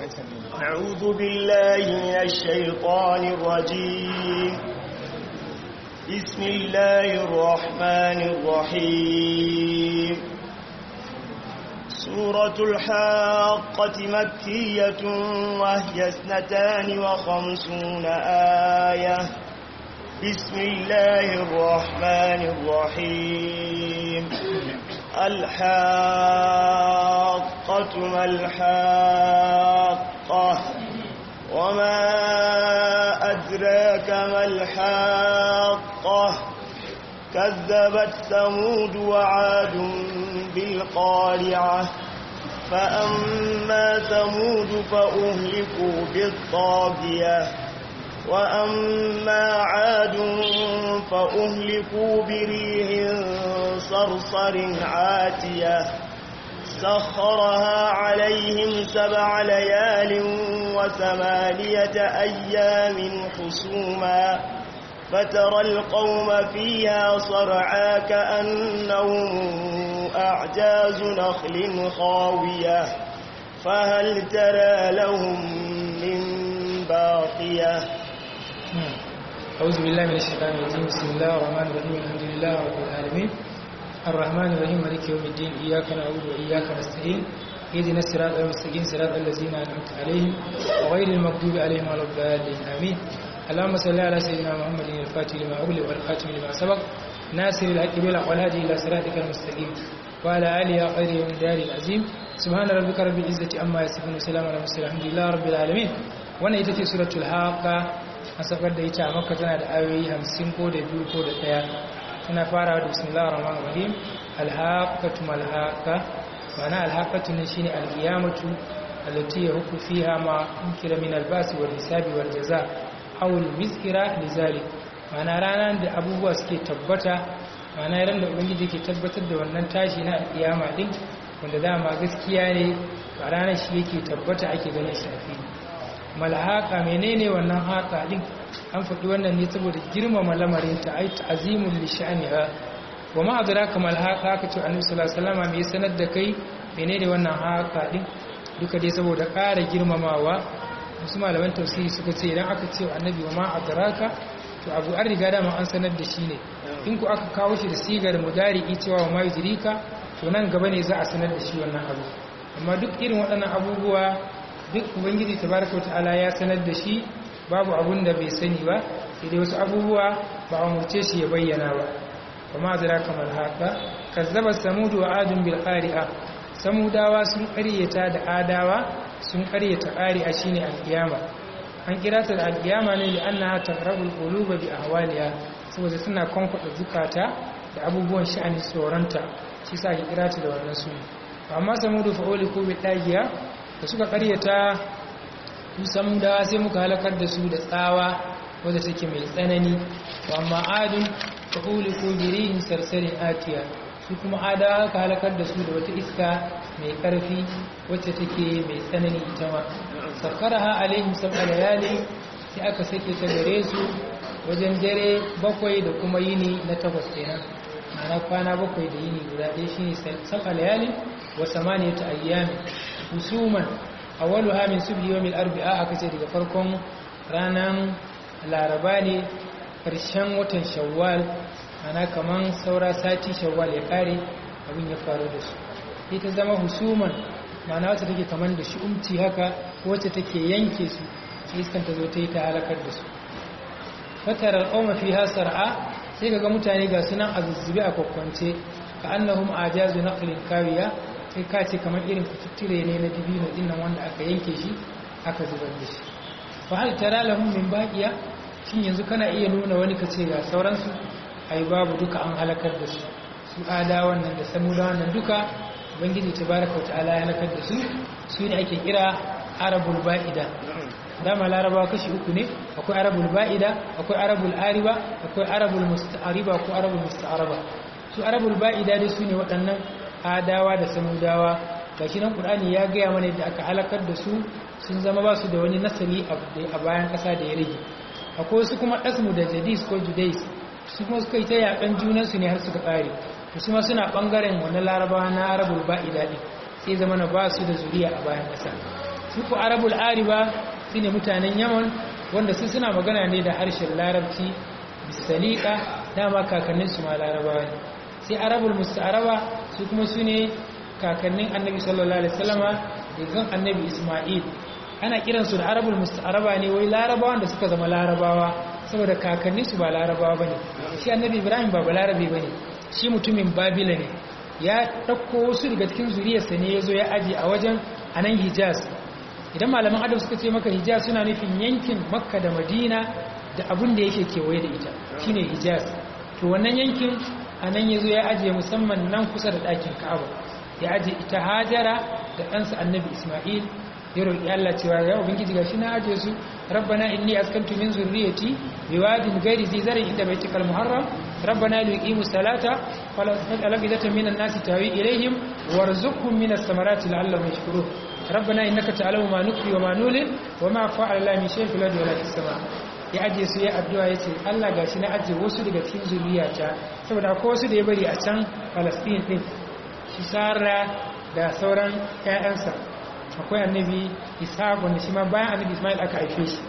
أعوذ بالله من الشيطان الرجيم بسم الله الرحمن الرحيم سورة الحاقة مكية وهي اثنتان وخمسون آية بسم الله الرحمن الرحيم الحاقة ما الحاقة وما أدراك ما الحاقة كذبت ثمود وعاد بالقارعة فأما ثمود فأهلكوا بالطاغية وأما عاد فأهلكوا بريح صرصر عاتية سخرها عليهم سبع ليال وثمانية أيام حسوما فترى القوم فيها صرعا كأنهم أعجاز نخل خاوية فهل ترى لهم من باقية أعوذ بالله من الشيطان الرجيم بسم الله الرحمن الرحيم الحمد لله رب العالمين الرحمن الرحيم مالك يوم الدين إياك نعبد وإياك نستعين اهدنا الصراط المستقيم صراط الذين أنعمت عليهم وغير المغضوب عليهم ولا الضالين آمين اللهم صل على سيدنا محمد الفاتح لما أغلق والخاتم لما سبق ناصر الحق بالحق والهادي إلى صراطك المستقيم وعلى آله وخير يوم الدار العظيم سبحان ربك رب العزة عما يصفون وسلام على المرسلين الحمد لله رب العالمين wannan ita ce suratul haqa a sakar da ita a makka tana da ayoyi 50 ko da biyu ko da daya tana farawa da bismillahir rahmanir rahim alhaqatu malhaqa ma'ana alhaqatu ne shine alqiyamatu allati yahku fiha ma unkira min albas wal hisabi wal jaza aw almizkira lizalik ma'ana ranar da abubuwa suke tabbata ma'ana ran da ubangiji ke tabbatar da wannan tashi na alqiyama din wanda dama gaskiya ne a ranar shi yake tabbata ake ganin shi a fili malhaka menene wannan haka din an faɗi wannan ne saboda girmama lamarin ta ai ta'zimul li sha'niha wa ma adraka malhaka ka ce annabi sallallahu alaihi wasallam me sanar da kai menene wannan haka din duka dai saboda ƙara girmamawa wasu malaman tafsiri suka ce idan aka ce annabi wa ma adraka to abu an riga dama an sanar da shi ne in ku aka kawo shi da sigar mudari'i cewa wa ma yudrika to nan gaba ne za a sanar da shi wannan abu amma duk irin waɗannan abubuwa duk ubangiji tabaraka wata'ala ya sanar da shi babu abun da bai sani ba sai dai wasu abubuwa ba a murce shi ya bayyana ba kuma zira kamar haka kazzaba samudu wa adun bil qari'a samudawa sun ƙaryata da adawa sun ƙaryata qari'a shine alkiyama an kira ta da alkiyama ne li'annaha taqrabul quluba bi ahwaliha saboda suna kwankwada zukata da abubuwan sha'ani tsoronta shi sa ake kira ta da wannan suna amma samudu fa'uli ko bi dagiya da suka karyata musamman da sai muka halakar da su da tsawa wadda take mai tsanani wa amma adun ta ko birihin sarsarin atiya su kuma adawa ka halakar da su da wata iska mai karfi wacce take mai tsanani ita ma sakara ha alaihim sab'a layali sai aka sake ta gare su wajen dare bakwai da kuma yini na takwas kenan ma'ana kwana bakwai da yini guda ɗaya shine sab'a layali wa samaniyata ayyamin husuman awwaluha min subhi yawmil arba'a aka ce daga farkon ranan laraba ne karshen watan shawwal ana kaman saura sati shawwal ya kare abin ya faru da su ita zama husuman ma'ana wacce take kaman da shi'umci haka wacce take yanke su sai iskan ta zo ta yi ta halakar da su fatar al'umma fi hasar'a sai ga mutane ga sunan azuzzube a kwakwance ka annahum ajazu naqlin kawiya sai ka ce kamar irin kututture ne na dibino dinnan wanda aka yanke shi aka zubar da shi fa hal tara lahum min baqiya shin yanzu kana iya nuna wani ka ce ga sauransu ai babu duka an halakar da su su ada wannan da samuda wannan duka ubangiji tabaraka wa ta'ala ya halakar da su su ne ake kira arabul ba'ida dama larabawa kashi uku ne akwai arabul ba'ida akwai arabul ariba akwai arabul musta'ariba ko arabul musta'araba su arabul ba'ida dai su ne waɗannan adawa da samudawa gashi nan qur'ani ya gaya mana yadda aka halakar da su sun zama ba su da wani nasali a bayan ƙasa da ya rage akwai wasu kuma asmu da jadis ko judais su kuma suka yi ta yakan junansu ne har suka ƙare to su ma suna ɓangaren wani larabawa na arabul ba'ida ɗin sai zama na ba su da zuriya a bayan ƙasa su ku arabul ariba su ne mutanen yaman wanda su suna magana ne da harshen larabci bisalika dama kakanninsu ma larabawa ne sai arabul musta'araba su kuma su ne kakannin annabi sallallahu alaihi wasallama daga annabi isma'il ana kiransu da arabul musta'araba ne wai larabawan da suka zama larabawa saboda kakanninsu ba larabawa bane shi annabi ibrahim ba balarabe bane shi mutumin babila ne ya ɗauko wasu daga cikin zuriyarsa ne ya zo ya aji a wajen a nan hijaz idan malaman adam suka ce maka hijaz suna nufin yankin makka da madina da abin da yake kewaye da ita shine hijaz to wannan yankin a nan ya zo ya ajiye musamman nan kusa da ɗakin ka'aba ya ajiye ita hajara da ɗansa annabi isma'il ya roƙi allah cewa ya ubangiji gashi na ajiye su rabbana inni askantu min zurriyati biwadin ghairi zi zarin inda baitikal muharram rabbana liqimu salata fala taj'al afidatan minan nasi tawi ilaihim warzuqhum minas samarati la'allahum yashkurun rabbana innaka ta'lamu ma nukfi wa ma nulin wa ma fa'ala la min shay'in fil ardi wa la fis sama ya ajiye su ya addu'a yace Allah gashi na ajiye wasu daga cikin zuriyata saboda akwai wasu da ya bari a can Palestine din shi Sara da sauran ƴaƴansa akwai annabi Isa wanda shi ma bayan annabi Ismail aka haife shi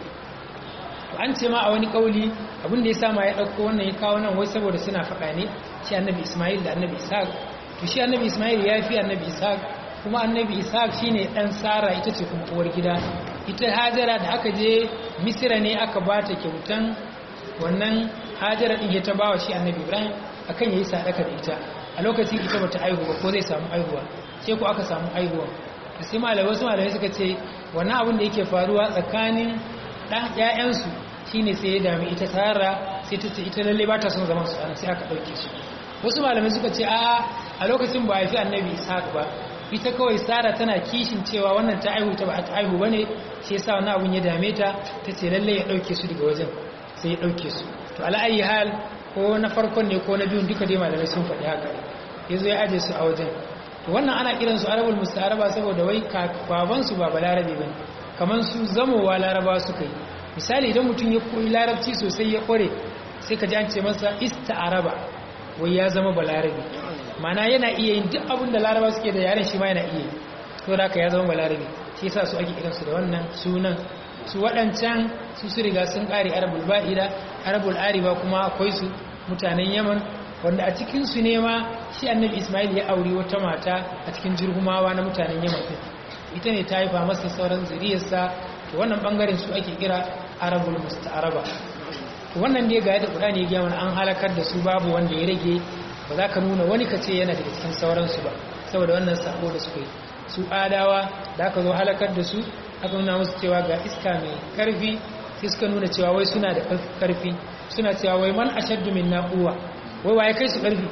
to an ce ma a wani kauli abin da ya sa ma ya dauko wannan ya kawo nan wai saboda suna faɗa ne shi annabi Ismail da annabi Isa to shi annabi Ismail ya fi annabi Isa kuma annabi Isa shine dan Sara ita ce kuma uwar gida ita Hajara da aka je Misira ne aka ba ta kyautan wannan Hajara din ta bawa shi annabi Ibrahim akan yayi sadaka da ita a lokacin ita bata aihu ba ko zai samu aihuwa sai ko aka samu aihuwa sai malamai wasu malamai suka ce wannan abin da yake faruwa tsakanin ɗan ƴaƴansu shine sai ya dami ita Sara sai ta ce ita lalle ba ta son zaman su ana sai aka ɗauke su wasu malamai suka ce a a lokacin ba a fi annabi Ishaq ba ita kawai Sara tana kishin cewa wannan ta aihu ta ba ta aihu bane shi yasa wannan abun ya dame ta tace lalle ya ɗauke su daga wajen sai ya ɗauke su to ala ayi hal ko na farkon ne ko na biyun duka dai malamai sun faɗi haka yazo ya aje su a wajen to wannan ana kiran su arabul mustaraba saboda wai baban su ba balarabe bane kaman su zamowa laraba suka yi misali idan mutum ya koyi larabci sosai ya kware sai ka ji an ce masa ista'araba wai ya zama balarabe mana yana iya yin duk abin da laraba suke da yaren shi ma yana iya to da ya zama balarabe shi yasa su ake kiransu da wannan sunan su waɗancan su su riga sun ƙare arabul ba'ida arabul ariba kuma akwai su mutanen yaman wanda a cikinsu ne ma shi annabi ismail ya auri wata mata a cikin jirgumawa na mutanen yaman ita ne ta haifa masa sauran zuriyarsa to wannan bangaren su ake kira arabul musta'araba to wannan dai ga yadda qur'ani ya gaya mana an halakar da su babu wanda ya rage ba za ka nuna wani kace yana daga cikin sauransu ba saboda wannan sako da suka yi su adawa da aka zo halakar da su aka nuna musu cewa ga iska mai karfi sai suka nuna cewa wai suna da karfi suna cewa wai man ashaddu min naquwa wai waye kai su karfi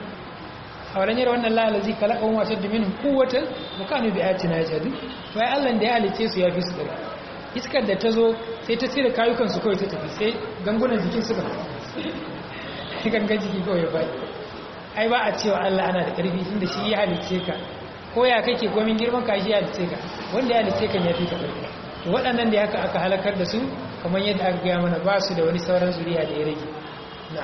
a wannan yara wannan la alazi kalaka wa ashaddu minhum quwwatan wa kanu bi ayatina yajhadu wai Allah da ya halice su ya fi su karfi iskar da ta zo sai ta cire kayukan su kawai ta tafi sai gangunan jikin suka gangan jiki kawai ya bai ai ba a cewa Allah ana da karfi tunda shi ya halice ka ko ya kake komin girman ka shi ya halice ka wanda ya halice ka ya fi ka karfi to waɗannan da haka aka halakar da su kamar yadda aka gaya mana ba su da wani sauran zuriya da ya rage na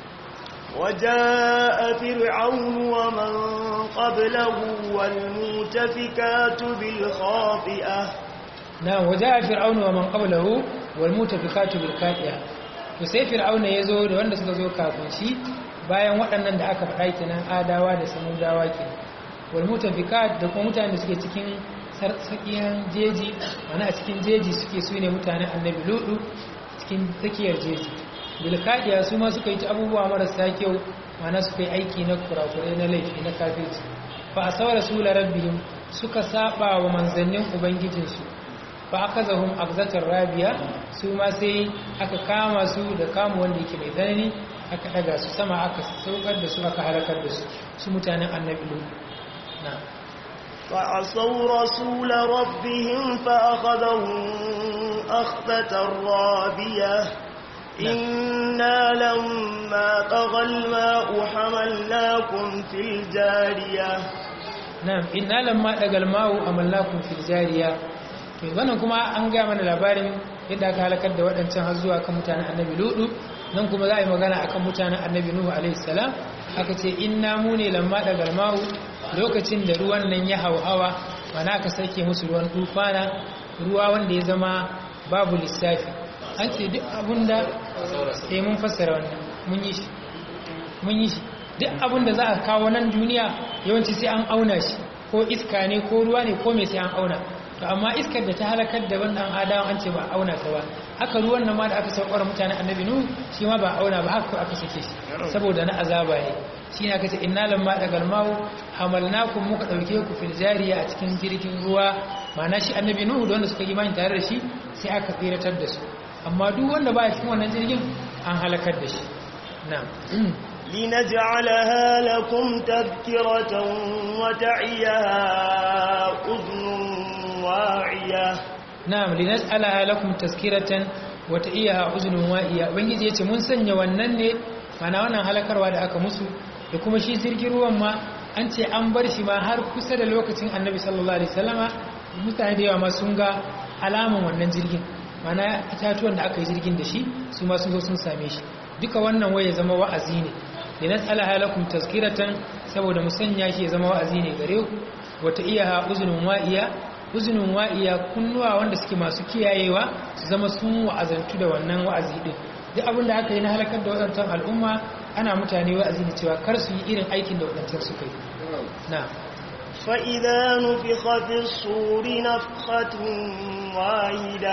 وجاء فرعون ومن قبله والمؤتفكات بالخاطئة نعم وجاء فرعون ومن قبله والمؤتفكات بالخاطئة to sai fir'auna ya zo da wanda suka zo kafin shi bayan waɗannan da aka faɗa kenan adawa da samudawa kenan wal mutafikat da kuma mutanen da suke cikin sarsakiyan jeji wani a cikin jeji suke su ne mutanen annabi ludu cikin tsakiyar jeji bilkadiya su ma suka yi ta abubuwa marasa kyau mana suka yi aiki na kurakurai na laifi na kafirci fa a saura su rabbihim suka saba wa manzannin ubangijinsu fa aka zahun akzatar rabiya su ma sai aka kama su da kama wanda yake mai tsanani aka daga su sama aka saukar da su aka halakar da su su mutanen annabi ludu na فعصوا رسول ربهم فأخذهم أخذة رابية إنا لما طغى الماء حملناكم في الجارية نعم إنا لما طغى الماء حملناكم في الجارية wannan kuma an gaya mana labarin yadda aka halakar da waɗancan har zuwa kan mutanen annabi ludu nan kuma za a yi magana akan mutanen annabi nuhu alaihi salam aka ce inna mu ne lamma dagal ma'u lokacin da ruwan nan ya hauhawa mana aka sake musu ruwan tufana ruwa wanda ya zama babu lissafi an ce duk abinda sai mun fassara wannan mun yi shi mun yi shi duk abinda za a kawo nan duniya yawanci sai an auna shi ko iska ne ko ruwa ne ko mai sai an auna to amma iskar da ta halakar da wannan adawan an ce ba auna ta ba haka ruwan nan ma da aka saukar mutanen annabi nu shi ma ba auna ba haka aka sake shi saboda na azaba ne shi ne aka ce inna lamma dagal mawu hamalnakum muka dauke ku fil jariya a cikin jirgin ruwa ma'ana shi annabi nuhu da wanda suka yi imani tare da shi sai aka tsiratar da su amma duk wanda ba cikin wannan jirgin an halakar da shi na'am لنجعلها لكم تذكرة وتعيها أذن واعية na'am linas'alaha lakum tazkiratan wa ta'iyaha uzunun wa'iya ubangiji yace mun sanya wannan ne mana wannan halakarwa da aka musu da kuma shi jirgin ruwan ma an ce an bar shi ma har kusa da lokacin annabi sallallahu alaihi wasallama mutane da yawa ma sun ga alaman wannan jirgin mana itatuwan da aka yi jirgin da shi su ma sun zo sun same shi duka wannan waye zama wa'azi ne linas'alaha lakum tazkiratan saboda mu sanya shi ya zama wa'azi ne gare ku wa ta'iyaha uzunun wa'iya uzunin wa'iya kunnuwa wanda suke masu kiyayewa su zama sun wa'azantu da wannan wa'azi din duk abin da aka yi na halakar da waɗancan al'umma ana mutane wa'azi da cewa kar su yi irin aikin da waɗancan suka yi na فإذا نفخ في الصور نفخة واحدة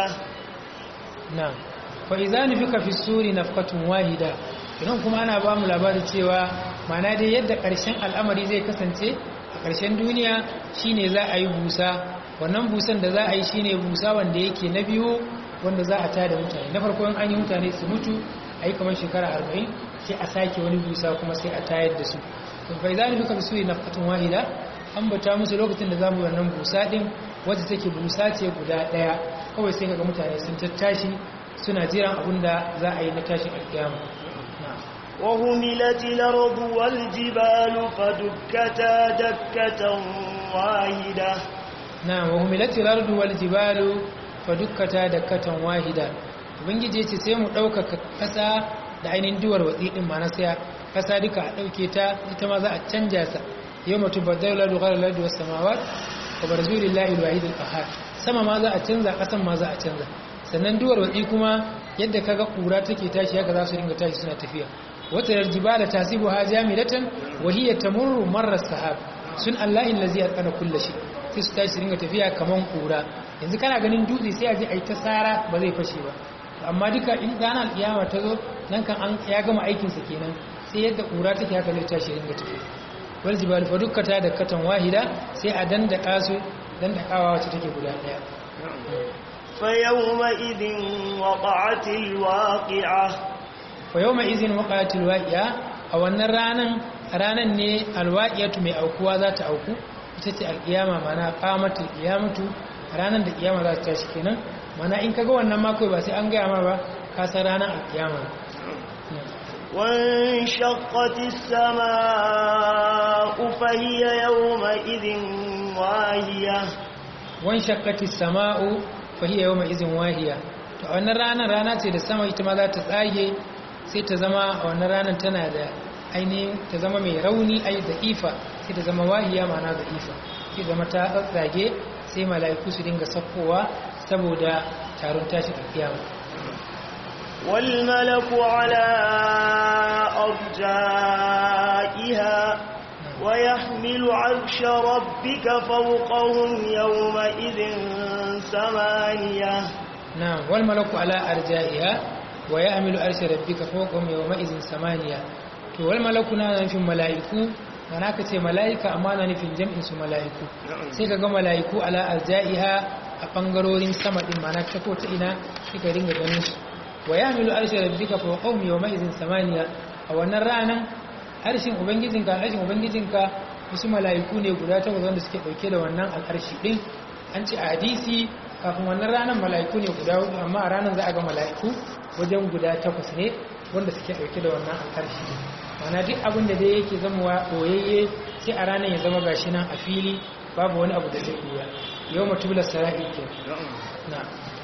na fa idza nufika fi suri nafqatun wahida idan kuma ana ba mu labarin cewa mana dai yadda ƙarshen al'amari zai kasance a ƙarshen duniya shine za a yi busa wannan busan da za a yi shine busa wanda yake na biyu wanda za a tada mutane na farko an yi mutane su mutu a yi kamar shekara arba'in sai a sake wani busa kuma sai a tayar da su fa idza nufika fi suri nafqatun wahida an bata musu lokacin da za mu wannan busa din wadda take busa ce guda ɗaya kawai sai kaga mutane sun tattashi suna jiran abin da za a yi na tashin alkiyama وهملت الأرض والجبال فدكتا دكة واحدة na wa humilatil ardu wal jibalu fadukkata dakkatan wahida ubangiji yace sai mu ɗaukaka ƙasa da ainihin duwar watsi din ma na saya ƙasa duka a ɗauke ta ita ma za a canja sa yawma tubaddalu al-ardu ghayra al-ardi was samawat wa barzu lillahi al-wahid al-qahhar sama ma za a canza ƙasan ma za a canza sannan duwar watsi kuma yadda kaga kura take tashi haka za su dinga tashi suna tafiya wata yarjibala tasibuha jamidatan wa hiya tamurru marra sahab sun allahi allazi atqana kulli shay sai su tashi su dinga tafiya kaman kura yanzu kana ganin dutse sai a je ai ta sara ba zai fashe ba amma duka in ranar kiyama ta zo nan kan an ya gama aikin sa kenan sai yadda kura take haka zai tashi dinga tafiya wal jibal fa dukkata da katan wahida sai a dandaka su dandakawa wacce take guda daya فيومئذ وقعت الواقعة fa yau mai izin waƙatul waƙiya a wannan ranan ranan ne alwaƙiyatu mai aukuwa za ta auku ita ce alƙiyama mana ƙamatul ƙiyamatu ranan da ƙiyama za ta tashi kenan mana in kaga wannan mako ba sai an gaya ma ba ka san ranar alƙiyama وانشقت السماء فهي يومئذ واهية wan shakkati sama'u fa hiya yawma izin wahiya to a wannan ranar rana ce da sama ita ma za ta tsage sai ta zama a wannan ranar tana da ainihin ta zama mai rauni ai da ifa sai ta zama wahiya ma'ana da ifa sai zama ta tsage sai mala'iku su dinga sakkowa saboda taron tashi a kiyama والملك على أرجائها ويحمل عرش ربك فوقهم يومئذ ثمانية نعم والملك على أرجائها ويحمل عرش ربك فوقهم يومئذ ثمانية to wal malaku na nufin mala'iku mana ka ce mala'ika amma na nufin jam'in su mala'iku sai ka ga mala'iku ala arja'iha a bangarorin sama din mana ta ko ta ina kika dinga ganin su wa yahmilu arsha rabbika fawqahum yawma idhin samaniya a wannan ranan harshen ubangijinka harshen ubangijinka wasu mala'iku ne guda takwas wanda suke dauke da wannan al'arshi din an ce a hadisi kafin wannan ranar mala'iku ne guda hudu amma a ranar za a ga mala'iku wajen guda takwas ne wanda suke dauke da wannan al'arshi mana duk abin da dai yake zama wa boyayye sai a ranar ya zama gashi nan a fili babu wani abu da zai buya yau matubula sara'i ke na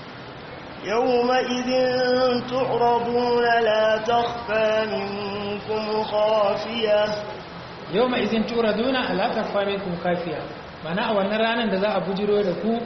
يومئذ تعرضون لا تخفى منكم خافية yau ma izin tura duna alaƙar famin kun kafiya mana a wannan ranar da za a bujiro da ku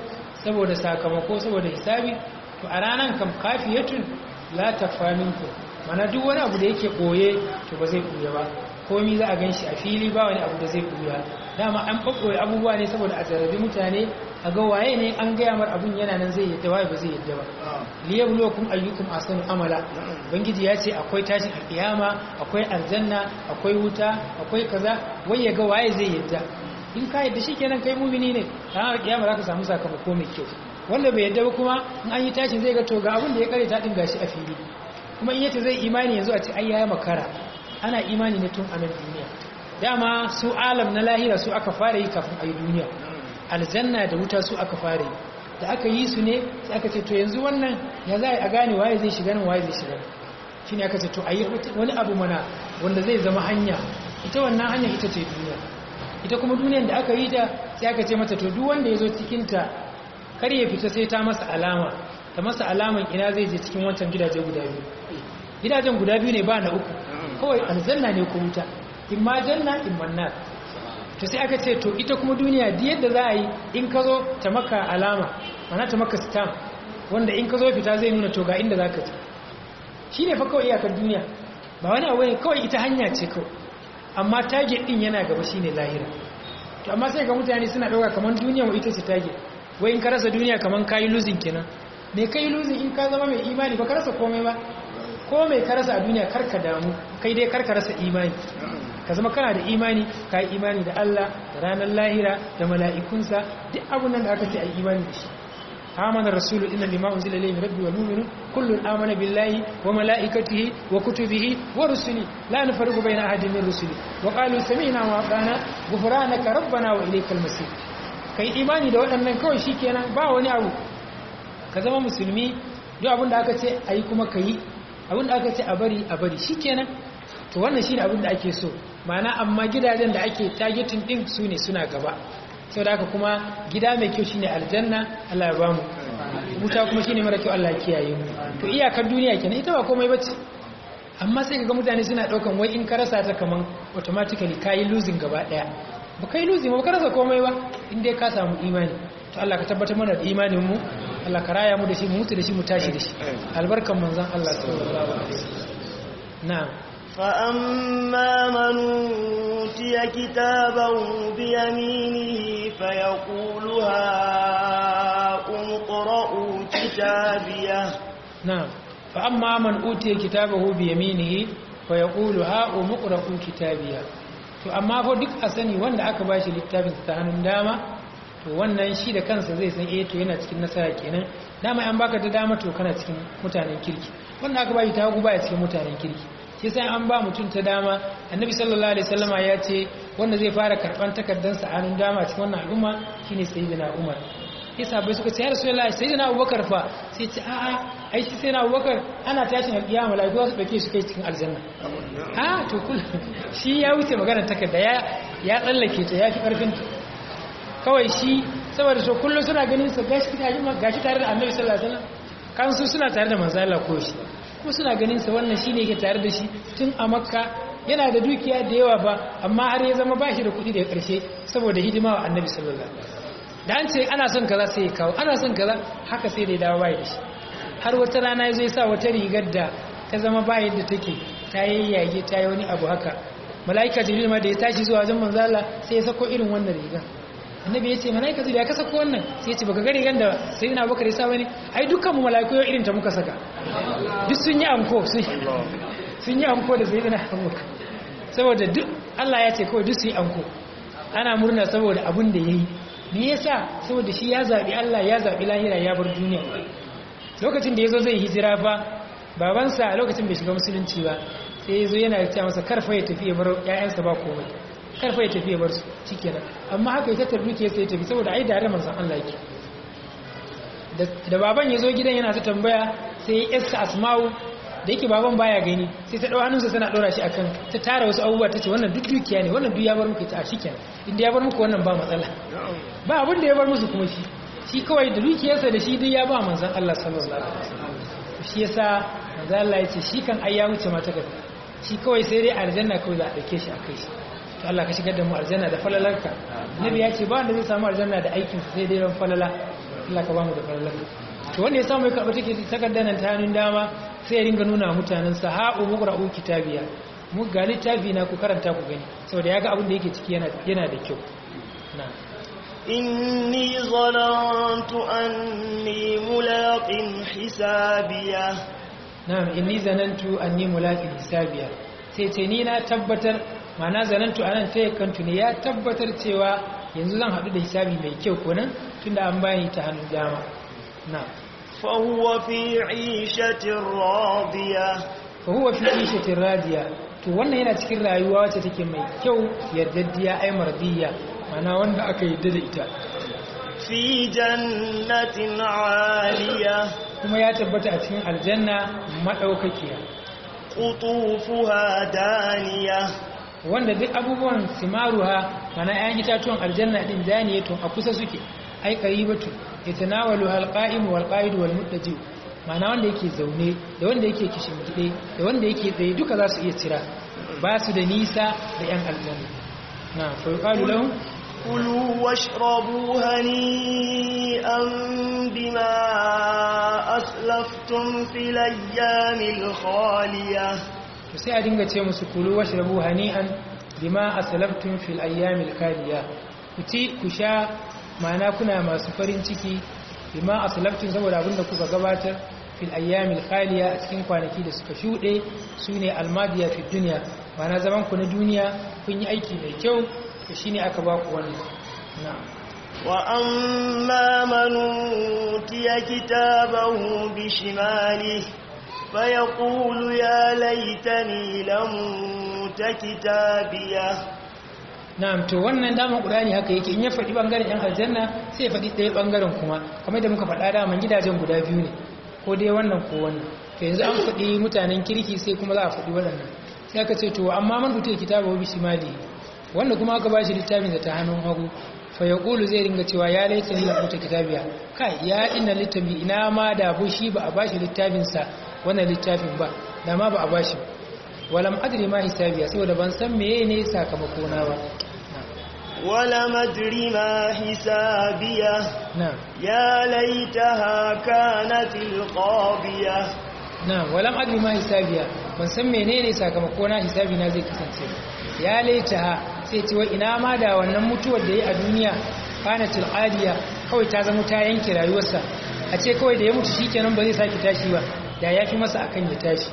saboda sakamako saboda hisabi to a ranan kam kafiyatun la takfa minkum mana duk wani abu da yake koye to ba zai koya ba komi za a gan shi a fili ba wani abu da zai koya dama an ɓaɓɓoye abubuwa ne saboda a zarrabi mutane a ga waye ne an gaya mar abin yana nan zai yadda waye ba zai yadda ba liyabluwakum ayyukum ahsanu amala bangiji ya ce akwai tashin alkiyama akwai aljanna akwai wuta akwai kaza wai ya ga waye zai yadda in ka yadda shikenan kai mumini ne ranar alkiyama za ka samu sakamako mai kyau wanda bai yadda ba kuma in an yi tashin zai ga to ga abin da ya kare ta din gashi a fili kuma in yace zai imani yanzu a ce ai ya makara ana imani ne tun a nan duniya dama su alam na lahira su aka fara yi kafin a yi duniya aljanna da wuta su aka fara yi da aka yi su ne sai aka ce to yanzu wannan ya za a gane waye zai shiga nan waye zai shiga shi ne aka ce to a yi wani abu mana wanda zai zama hanya ita wannan hanyar ita ce duniya ita kuma duniyar da aka yi ta sai aka ce mata to duk wanda ya zo cikinta kar ya fita sai ta masa alama ta masa alaman ina zai je cikin wancan gidaje guda biyu gidajen guda biyu ne ba na uku kawai aljanna ne ko wuta in ma janna in manna to sai aka ce to ita kuma duniya di yadda za a yi in ka zo ta maka alama mana ta maka stamp wanda in ka zo fita zai nuna to ga inda za ka ci shi ne fa kawai iyakar duniya ba wani abu ne kawai ita hanya ce kawai amma target din yana gaba shi ne lahira to amma sai ga mutane suna ɗauka kamar duniya wa ita ce target wai in ka rasa duniya kamar ka yi losing kenan me ka yi losing in ka zama mai imani ba ka rasa komai ba ko mai ka rasa a duniya karka damu kai dai karka rasa imani ka zama kana da imani ka yi imani da Allah da ranar lahira da mala'ikunsa duk abun nan da aka ce a yi imani da shi amana rasulu inna lima unzila ilayhi rabbi wal mu'minun kullun amana billahi wa malaikatihi wa kutubihi wa rusuli la nufarriqu bayna ahadin min rusuli wa qalu sami'na wa ata'na ghufranaka rabbana wa ilaykal masir kai imani da waɗannan kawai shikenan ba wani abu ka zama musulmi duk abin da aka ce ayi kuma ka yi abin da aka ce a bari a bari shikenan to wannan shine abin da ake so ma'ana amma gidajen da ake targeting din su ne suna gaba sau da haka kuma gida mai kyau shine aljanna Allah ya ba mu wuta kuma shine mara kyau Allah ya kiyaye mu to iyakar duniya kenan ita ba komai bace amma sai kaga mutane suna daukan wai in ka rasa ta kaman automatically kai losing gaba daya ba kai losing ba ka rasa komai ba in dai ka samu imani to Allah ka tabbatar mana da imanin mu Allah ka raya mu da shi mu mutu da shi mu tashi da shi albarkan manzon Allah sallallahu alaihi wasallam na'am فأما من أوتي كتابه بيمينه فيقول هاؤم اقرءوا كتابيه نعم فأما من أوتي كتابه بيمينه فيقول هاؤم اقرءوا كتابيه to amma fa duk a sani wanda aka bashi littafin ta hannun dama to wannan shi da kansa zai san eh to yana cikin nasara kenan dama an baka ta dama to kana cikin mutanen kirki wanda aka bashi ta hagu baya cikin mutanen kirki shi sai an ba mutum ta dama annabi sallallahu alaihi wasallama ya ce wanda zai fara karban takardansa a hannun dama cikin wannan al'umma shine sayyidina umar yasa bai suka ce ya rasulullahi sayyidina abubakar fa sai ce a a ai shi sayyidina abubakar ana tashin alkiyama malaiku su dauke shi kai cikin aljanna a to kul shi ya wuce maganar takarda ya ya tsallake ta ya fi karfin kawai shi saboda so kullum suna ganin sa gashi gashi tare da annabi sallallahu alaihi wasallam kan su suna tare da manzo Allah ko shi kuma suna ganin sa wannan shine yake tare da shi tun a makka yana da dukiya da yawa ba amma har ya zama bashi da kuɗi daga ƙarshe saboda hidima wa annabi sallallahu alaihi wasallam da an ce ana son kaza sai ya kawo ana son kaza haka sai da ya dawo bai da shi har wata rana ya zo ya sa wata rigar da ta zama bayan da take ta yayyage ta yi wani abu haka mala'ika jibril ma da ya tashi zuwa wajen manzo Allah sai ya sako irin wannan rigar annabi ya ce mala'ika jibril ya ka sako wannan sai ya ce baka ga rigar da sayyidina abubakar ya sa bane ai dukkan mu mala'iku yau irin ta muka saka duk sun yi anko sun yi anko da sayyidina abubakar saboda duk Allah ya ce kawai duk su yi anko ana murna saboda abin da yayi me yasa saboda shi ya zabi Allah ya zabi lahira ya bar duniya lokacin da yazo zai hijira fa babansa a lokacin bai shiga musulunci ba sai yazo yana cewa masa karfa ya tafi ya bar ƴaƴansa ba komai karfa ya tafi ya bar su shikenan amma haka ya tattaru ke sai ya tafi saboda ai da manzon Allah yake da baban yazo gidan yana ta tambaya sai yassa asma'u da yake baban baya gani sai ta dau hannunsa tana dora shi akan ta tara wasu abubuwa tace wannan duk dukiya ne wannan duk ya bar muku ta shikenan inda ya bar muku wannan ba matsala ba abin da ya bar musu kuma shi shi kawai da dukiyarsa da shi duk ya ba manzon Allah sallallahu alaihi wasallam shi yasa manzon Allah ya ce shi kan ai ya wuce mata gaba shi kawai sai dai aljanna kawai za a dauke shi akai shi to Allah ka shigar da mu aljanna da falalarka nabi ya ce ba wanda zai samu aljanna da aikin sa sai dai ran falala Allah ka ba mu da farallaka to wanda ya samu ya karɓa take takardar nan ta hannun dama sai ya ringa nuna mutanen sa ha'u muqra'u kitabiya mu ga littafi na ku karanta ku gani saboda ya ga abin da yake ciki yana yana da kyau na'am إني ظننت أني ملاق حسابيه na'am inni zanantu anni mulaqin hisabiya sai ce ni na tabbatar ma'ana zanantu anan ta yakantu ne ya tabbatar cewa yanzu zan hadu da hisabi mai kyau konan tunda an bani ta hannun dama na'am فهو في عيشة راضية fa huwa fi ishatin radiya to wannan yana cikin rayuwa wacce take mai kyau yardaddiya ai mardiya ma'ana wanda aka yarda da ita في جنة عالية kuma ya tabbata a cikin aljanna madaukakiya قطوفها دانية wanda duk abubuwan simaruha mana ‘ya'yan itatuwan aljanna ɗin daniyatun a kusa suke ai qaribatu yatanawalu alqa'im wal qa'id wal muttaji mana wanda yake zaune da wanda yake kishingide da wanda yake tsaye duka za su iya cira ba su da nisa da ‘yan aljanna na fa yuqalu lahum كلوا واشربوا هنيئا بما أسلفتم في الأيام الخالية to sai a dinga ce musu kulu washrabu hani'an bima aslaftum fil ayyamil khaliya ku ci ku sha ma'ana kuna masu farin ciki bima aslaftum saboda abinda kuka gabatar fil ayyamil khaliya a cikin kwanaki da suka shuɗe sune almadiya fi dunya ma'ana zaman ku na duniya kun yi aiki mai kyau to shine aka ba ku wannan na'am وأما من أوتي كتابه بشماله فيقول يا ليتني لم أوت كتابيه na'am to wannan daman qur'ani haka yake in ya faɗi bangaren yan aljanna sai ya faɗi ɗaya bangaren kuma kamar da muka faɗa daman gidajen guda biyu ne ko dai wannan ko wannan to yanzu an faɗi mutanen kirki sai kuma za a faɗi waɗannan sai aka ce to amma man rubuta kitabu bi shimali wanda kuma aka bashi littafin da ta hannun hagu fa yaqulu zai ringa cewa ya laita ni rubuta kitabiya kai ya inna littafi ina ma da bu shi ba a bashi littafin sa wannan littafin ba da ma ba a bashi walam adri ma hisabiya saboda ban san meye ne sakamako na ba ولم أدر ما حسابيه na'am يا ليتها كانت القاضية na'am walam adri ma hisabiya ban san menene sakamako na hisabi na zai kasance ya laitaha sai ce wai ina ma da wannan mutuwar da ya a duniya kanatil adiya kawai ta zama ta yanke rayuwarsa a ce kawai da ya mutu shikenan ba zai sake tashi ba da yafi masa akan ya tashi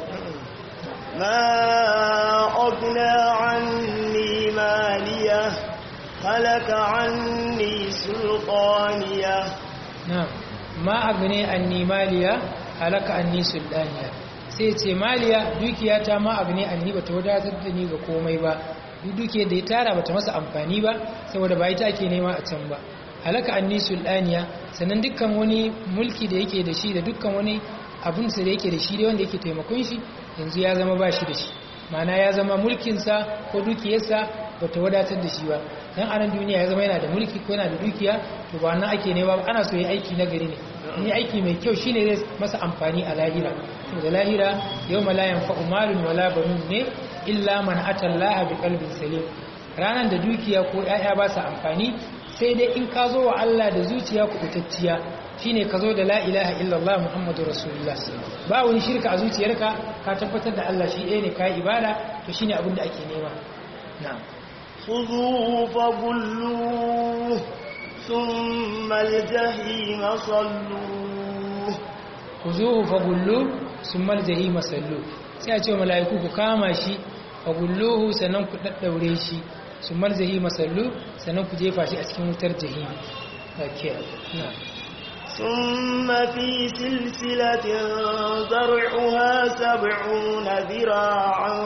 ما أغنى عني مالية هلك عني سلطانية na'am ma agne anni maliya halaka anni sultaniya sai ce maliya dukiyata ma agne anni bata wadatar da ni ga komai ba duk dukiyar da ya tara bata masa amfani ba saboda ba ita ake nema a can ba halaka anni sultaniya sannan dukkan wani mulki da yake da shi da dukkan wani abun da yake da shi da wanda yake taimakon shi yanzu ya zama ba shi da shi ma'ana ya zama mulkinsa ko dukiyarsa bata wadatar da shi ba dan anan duniya ya zama yana da mulki ko yana da dukiya to ba nan ake nema ba ana so yi aiki na gari ne ni aiki mai kyau shine zai masa amfani a lahira to da lahira yawma la yanfa'u malun wala banun ne illa man ata Allah bi qalbin salim ranan da dukiya ko yaya ba sa amfani sai dai in ka zo wa Allah da zuciya kubutacciya shine ka zo da la ilaha illallah muhammadur rasulullah ba wani shirka a zuciyarka ka tabbatar da Allah shi ɗaya ne ka yi ibada to shine abin da ake nema na'am خذوه فغلوه ثم الجحيم صلوه kuzuhu fagullu summal jahima sallu sai a ce wa mala'iku ku kama shi fagulluhu sannan ku daddaure shi summal jahima sallu sannan ku jefa shi a cikin wutar jahim okay na ثم في سلسلة ذرعها سبعون ذراعا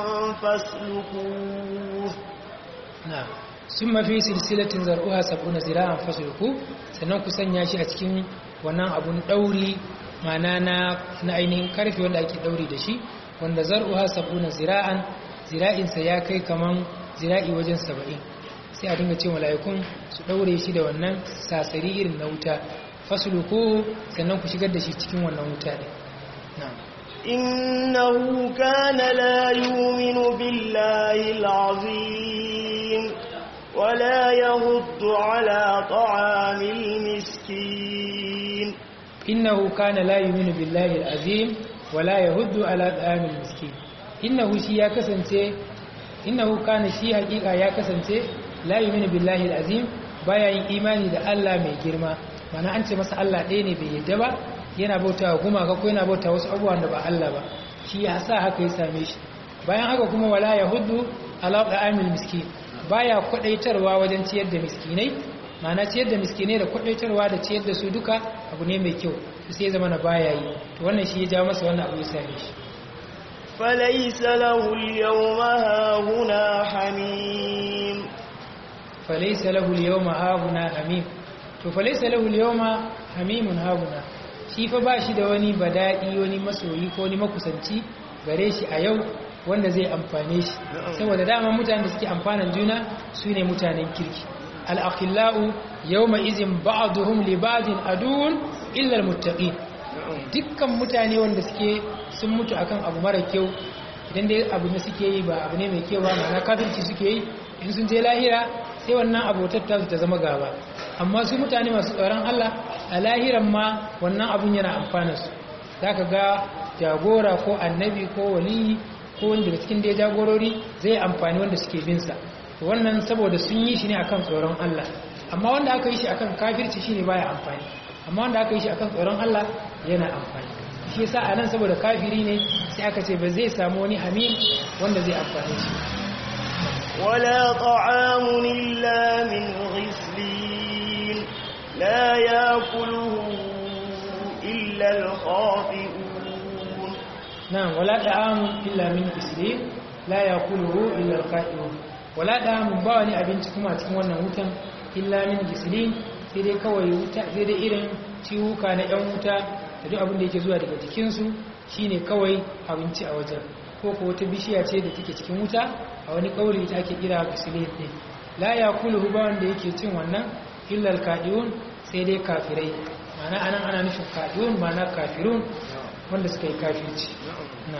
فاسلكوه na summa fi silsilatin zar'uha sab'una zira'an fasluku sannan ku sanya shi a cikin wannan abun dauri mana na na ainihin karfe wanda ake dauri da shi wanda zar'uha sab'una zira'an zira'insa ya kai kaman zira'i wajen saba'in sai a dinga ce mala'ikun su daure shi da wannan sasari irin na wuta fasluku sannan ku shigar da shi cikin wannan wuta din na'am إنه كان لا يؤمن بالله العظيم ولا يهد على طعام المسكين innahu kana la yu'minu billahi al-azim wa la yahuddu ala ta'amil miskin innahu shi ya kasance innahu kana shi hakika ya kasance la yu'minu billahi al-azim baya yin imani da Allah mai girma mana an ce masa Allah ɗaya ne bai yadda ba yana bauta wa gumaka ko yana bauta wasu abubuwan da ba Allah ba shi ya sa haka ya same shi bayan haka kuma wala yahuddu ala ta'amil miskin baya kwadaitarwa wajen ciyar da miskinai mana ciyar da miskinai da kwadaitarwa da ciyar da su duka abu ne mai kyau sai zama na baya yi to wannan shi ya jawo masa wannan abu ya same shi فليس له اليوم هاهنا حميم فليس له اليوم هاهنا حميم to falaisa lahu al-yawma hamimun hahuna shi fa ba shi da wani badadi wani masoyi ko wani makusanci gare shi a yau wanda zai amfane shi saboda dama mutanen da suke amfanan juna su ne mutanen kirki al-akhillau yawma izin ba'duhum li ba'din adun illa al-muttaqin dukkan mutane wanda suke sun mutu akan abu mara kyau idan dai abu ne suke yi ba abu ne mai kyau ba ma'ana kafirci suke yi in sun je lahira sai wannan abotar ta ta zama gaba amma su mutane masu tsoron Allah a lahiran ma wannan abun yana amfana su zaka ga jagora ko annabi ko wali ko wanda da cikin dai jagorori zai amfani wanda suke bin sa wannan saboda sun yi shi ne akan tsoron Allah amma wanda aka yi shi akan kafirci shine baya amfani amma wanda aka yi shi akan tsoron Allah yana amfani shi yasa anan saboda kafiri ne sai aka ce ba zai samu wani hamim wanda zai amfane shi ولا طعام إلا من غسلين لا يأكله إلا الخاطئون نعم ولا طعام إلا من غسلين لا يأكله إلا الخاطئون ولا طعام باوني abinci kuma cikin wannan wutan illa min gislin sai dai kawai wuta sai dai irin ciwuka na yan wuta da duk abin da yake zuwa daga jikinsu shine kawai abinci a wajen ko ko wata bishiya ce da take cikin wuta a wani kauli ta ake kira gisilin din la yakuluhu ba wanda yake cin wannan illa alkadiyun sai dai kafirai ma'ana anan ana nufin kadiyun ma'ana kafirun wanda suka yi kafirci na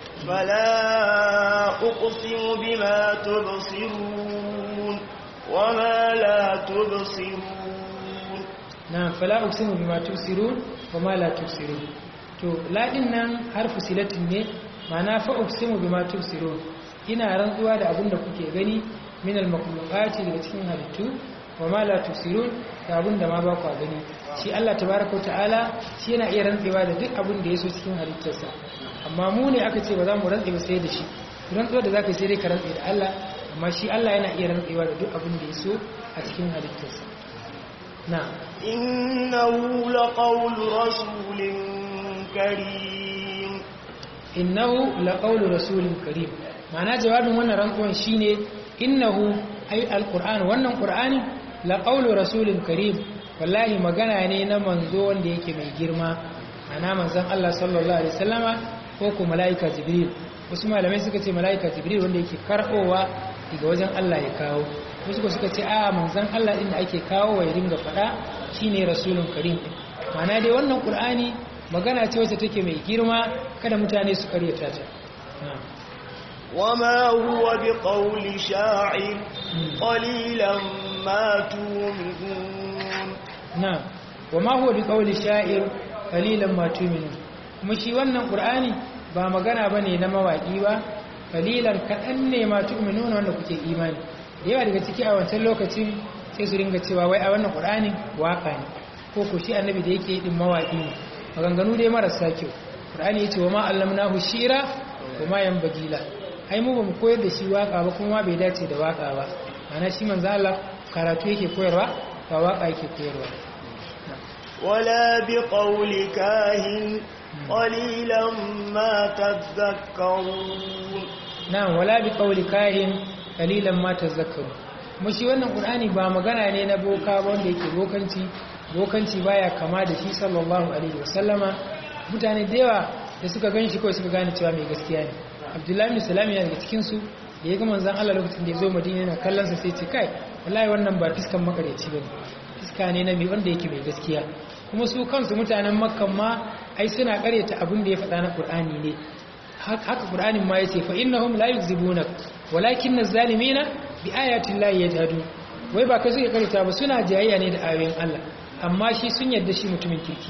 فلا أقسم بما تبصرون وما لا تبصرون na fala uqsimu bima tusirun wa ma la tusirun to la din nan harfu silatin ne ma'ana fa uqsimu bima tusirun ina rantsuwa da abin da kuke gani min al-makhluqati daga cikin halittu wa ma la tusirun da abin da ma ba ku gani shi Allah tabaaraka wa ta'ala shi yana iya rantsewa da duk abin da yaso cikin halittarsa amma mu ne aka ce ba za mu rantse ba sai da shi rantsuwa da zaka sai dai ka rantse da Allah amma shi Allah yana iya rantsewa da duk abin da yaso a cikin halittarsa na'am إنه لقول رسول كريم innahu laqawlu rasulin karim ma'ana jawabin wannan rantsuwan shine innahu ay alquran wannan qur'ani laqawlu rasulin karim wallahi magana ne na manzo wanda yake mai girma ma'ana manzon Allah sallallahu alaihi wasallama ko ko malaika jibril wasu malamai suka ce malaika jibril wanda yake karbowa daga wajen Allah ya kawo wasu ko suka ce a manzon Allah din da ake kawo wa ya dinga fada shine rasulun karim ma'ana dai wannan qur'ani magana ce wacce take mai girma kada mutane su karyata ta وما هو بقول شاعر قليلا ما تؤمنون na'am wama huwa biqawli sha'ir qalilan ma tu'minun kuma shi wannan qur'ani ba magana bane na mawaki ba qalilan kadan ne ma tu'minuna wanda kuke imani da yawa daga ciki a wancan lokacin sai su ringa cewa wai a wannan qur'ani waka ne ko ko shi annabi da yake din mawaki ne maganganu dai marasa kyau qur'ani yace wa ma allamnahu shira wa ma yanbaghi la ai mu bamu koyar da shi waka ba kuma bai dace da waka ba ana shi manzo Allah karatu yake koyarwa ba waka yake koyarwa ولا بقول كاهن قليلا ما تذكرون na'am wala bi qawli kahin qalilan ma tazakkaru mu shi wannan qur'ani ba magana ne na boka ba wanda yake bokanci bokanci baya kama da shi sallallahu alaihi wasallama mutane da yawa da suka ganshi kawai suka gane cewa mai gaskiya ne abdullahi bin salam yana daga cikin su da ya ga manzon Allah lokacin da ya zo madina yana kallon sa sai ce kai wallahi wannan ba fiskan makareci bane fiska ne na mai wanda yake mai gaskiya kuma su kansu mutanen makkan ma ai suna karyata abin da ya faɗa na qur'ani ne haka qur'anin ma yace fa innahum la yuzibuna walakin az-zalimina bi ayati llahi yajhadun wai ba kai suke karyata ba suna jayayya ne da ayoyin Allah amma shi sun yarda shi mutumin kirki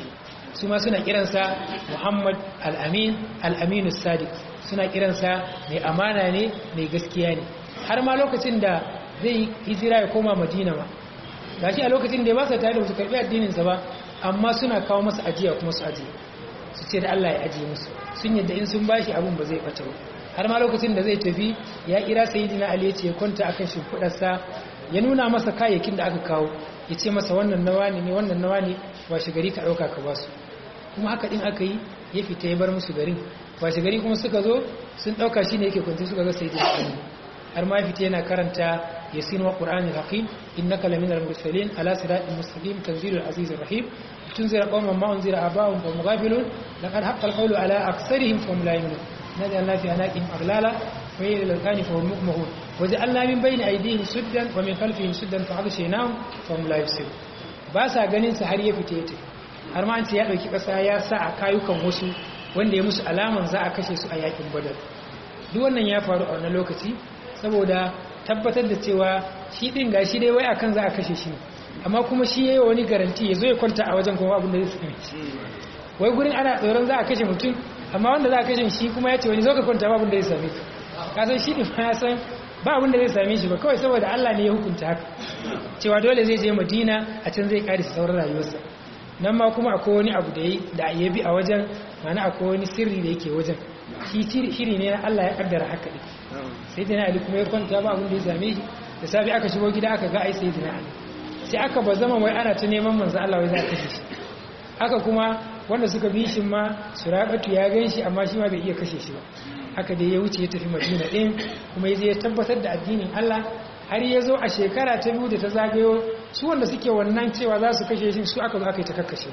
su ma suna kiransa muhammad al-amin al-aminu sadiq suna kiransa mai amana ne mai gaskiya ne har ma lokacin da zai hijira ya koma madina ma gashi a lokacin da ya ba sa tare da su karbi addininsa ba amma suna kawo masa ajiya kuma su ajiye su ce da Allah ya ajiye musu sun yadda in sun bashi abun ba zai bata ba har ma lokacin da zai tafi ya kira sayyidina ali ya ce ya kwanta akan shimfidarsa ya nuna masa kayayyakin da aka kawo ya ce masa wannan nawa ne wannan nawa ne washe gari ka dauka ka basu kuma haka din aka yi ya fita ya bar musu garin washe gari kuma suka zo sun dauka shine yake kwance suka ga sayyidina ali har ma fita yana karanta yasin wa qur'anil hakim innaka laminal mursalin ala siratin mustaqim tanzilul azizir rahim tunzira qauman ma unzira aba'uhum fa mughafilun laqad haqqal qawlu ala aktharihim fa hum la yu'minun نجعلنا في أناقهم أغلالا وهي إلى الأذقان فهم مقمهون وجعلنا من بين أيديهم سدا ومن خلفهم سدا فأغشيناهم فهم لا يبصرون باسا ganin sa har ya fite ta har ma an ce ya dauki kasa ya sa a kayukan wasu wanda ya musu alaman za a kashe su a yakin badar duk wannan ya faru a wannan lokaci saboda tabbatar da cewa shi din gashi dai wai akan za a kashe shi amma kuma shi yayi wani garanti ya zo ya kwanta a wajen kuma abin da zai same wai gurin ana tsoron za a kashe mutum amma wanda za a kashe shi kuma ya ce wani zo ka kwanta babin da ya same ka kasan shi ne ya san ba abin da zai same shi ba kawai saboda Allah ne ya hukunta haka cewa dole zai je Madina a can zai kare sauran rayuwarsa nan ma kuma akwai wani abu da da ya bi a wajen mana akwai wani sirri da yake wajen shi shiri ne na Allah ya kaddara haka din sai dai Ali kuma ya kwanta ba abin da ya same shi da safi aka shigo gida aka ga ai sai dina Ali sai aka ba zama wai ana ta neman manzo Allah wai za a kashe shi haka kuma wanda suka bi shi ma suraqatu ya gan shi amma shi ma bai iya kashe shi ba haka dai ya wuce ya tafi madina ɗin kuma ya je ya tabbatar da addinin Allah har ya zo a shekara ta biyu da ta zagayo su wanda suke wannan cewa za su kashe shi su aka zo aka yi ta kakkashe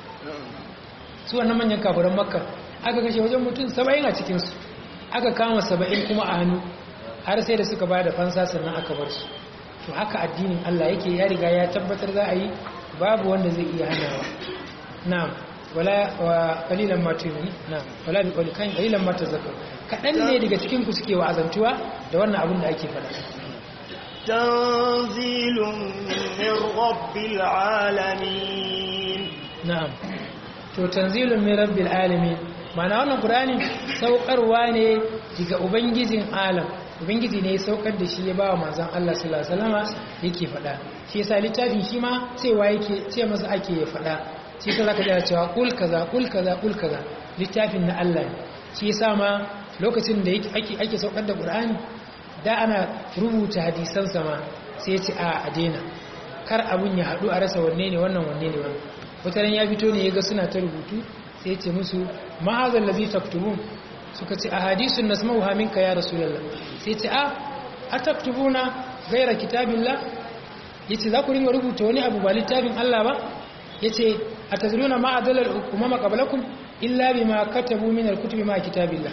su wannan manyan kafuran makka aka kashe wajen mutum saba'in a cikinsu aka kama saba'in kuma a hannu har sai da suka ba da fansa sannan aka bar su to haka addinin Allah yake ya riga ya tabbatar za a yi babu wanda zai iya hanawa na'am wala wa qalilan ma tu'minu na'am wala bi qawli kan qalilan ma tazakkaru kadan ne daga cikin ku suke wa'azantuwa da wannan abin da ake faɗa tanzilun min rabbil alamin na'am to tanzilun min rabbil alamin ma'ana wannan qur'ani saukarwa ne daga ubangijin alam ubangiji ne ya saukar da shi ya ba wa manzon Allah sallallahu alaihi wasallama yake faɗa shi yasa littafin shi ma cewa yake ce masa ake ya faɗa shi ta zaka jira cewa kul kaza kul kaza kul kaza littafin na Allah ne shi yasa ma lokacin da ake ake saukar da Qur'ani da ana rubuta hadisan sama sai ya ce a adena kar abun ya hadu a rasa wanne ne wannan wanne ne wannan wataran ya fito ne yaga suna ta rubutu sai ya ce musu ma hadha allazi taktubun suka ce ahadisun nasma'uha minka ya rasulullah sai ya ce a ataktubuna gaira kitabillah yace za ku ringa rubuta wani abu ba littafin Allah ba yace atazruna ma adallal umama qablakum illa bima katabu min alkutubi ma kitabillah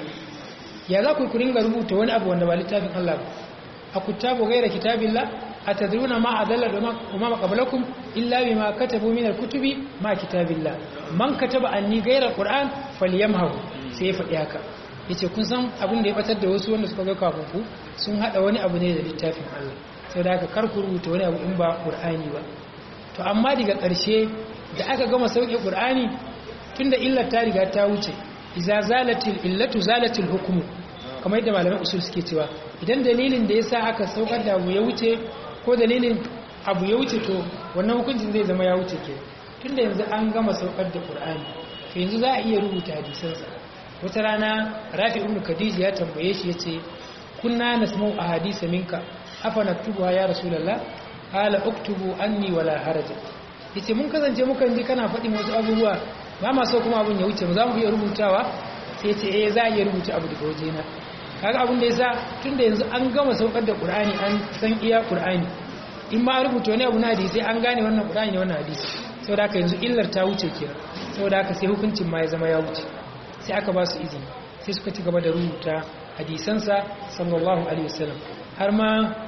ya za ku ringa rubuta wani abu wanda ba littafin Allah ba akutabu gaira kitabillah atadruna ma adallal umama qablakum illa bima katabu min alkutubi ma kitabillah man kataba anni gaira alquran falyamhu sai ya faɗi haka yace kun san abin da ya batar da wasu wanda suka ga kafin ku sun hada wani abu ne da littafin Allah sai da haka kar ku rubuta wani abu in ba qur'ani ba to amma daga ƙarshe da aka gama sauƙi ƙur'ani tun da illar ta riga ta wuce iza zalatil illatu zalatil hukumu kamar yadda malaman usul suke cewa idan dalilin da ya sa aka saukar da abu ya wuce ko dalilin abu ya wuce to wannan hukuncin zai zama ya wuce ke tun da yanzu an gama saukar da ƙur'ani to yanzu za a iya rubuta hadisansa wata rana rafi ibn khadija ya tambaye shi ya ce kunna nasma'u ahadisa minka afa naktubuha ya rasulullah qala uktubu anni wala haraja yace mun kasance mukan ji kana faɗin wasu abubuwa ba ma so kuma abun ya wuce mu za mu iya rubutawa sai yace eh za a iya rubuta abu daga wajena kaga abun da yasa tunda yanzu an gama saukar da qur'ani an san iya qur'ani in ma rubuta wani abu na hadisi an gane wannan qur'ani ne wannan hadisi saboda haka yanzu illar ta wuce kenan saboda haka sai hukuncin ma ya zama ya wuce sai aka ba su izini sai suka ci gaba da rubuta hadisansa sallallahu alaihi wasallam har ma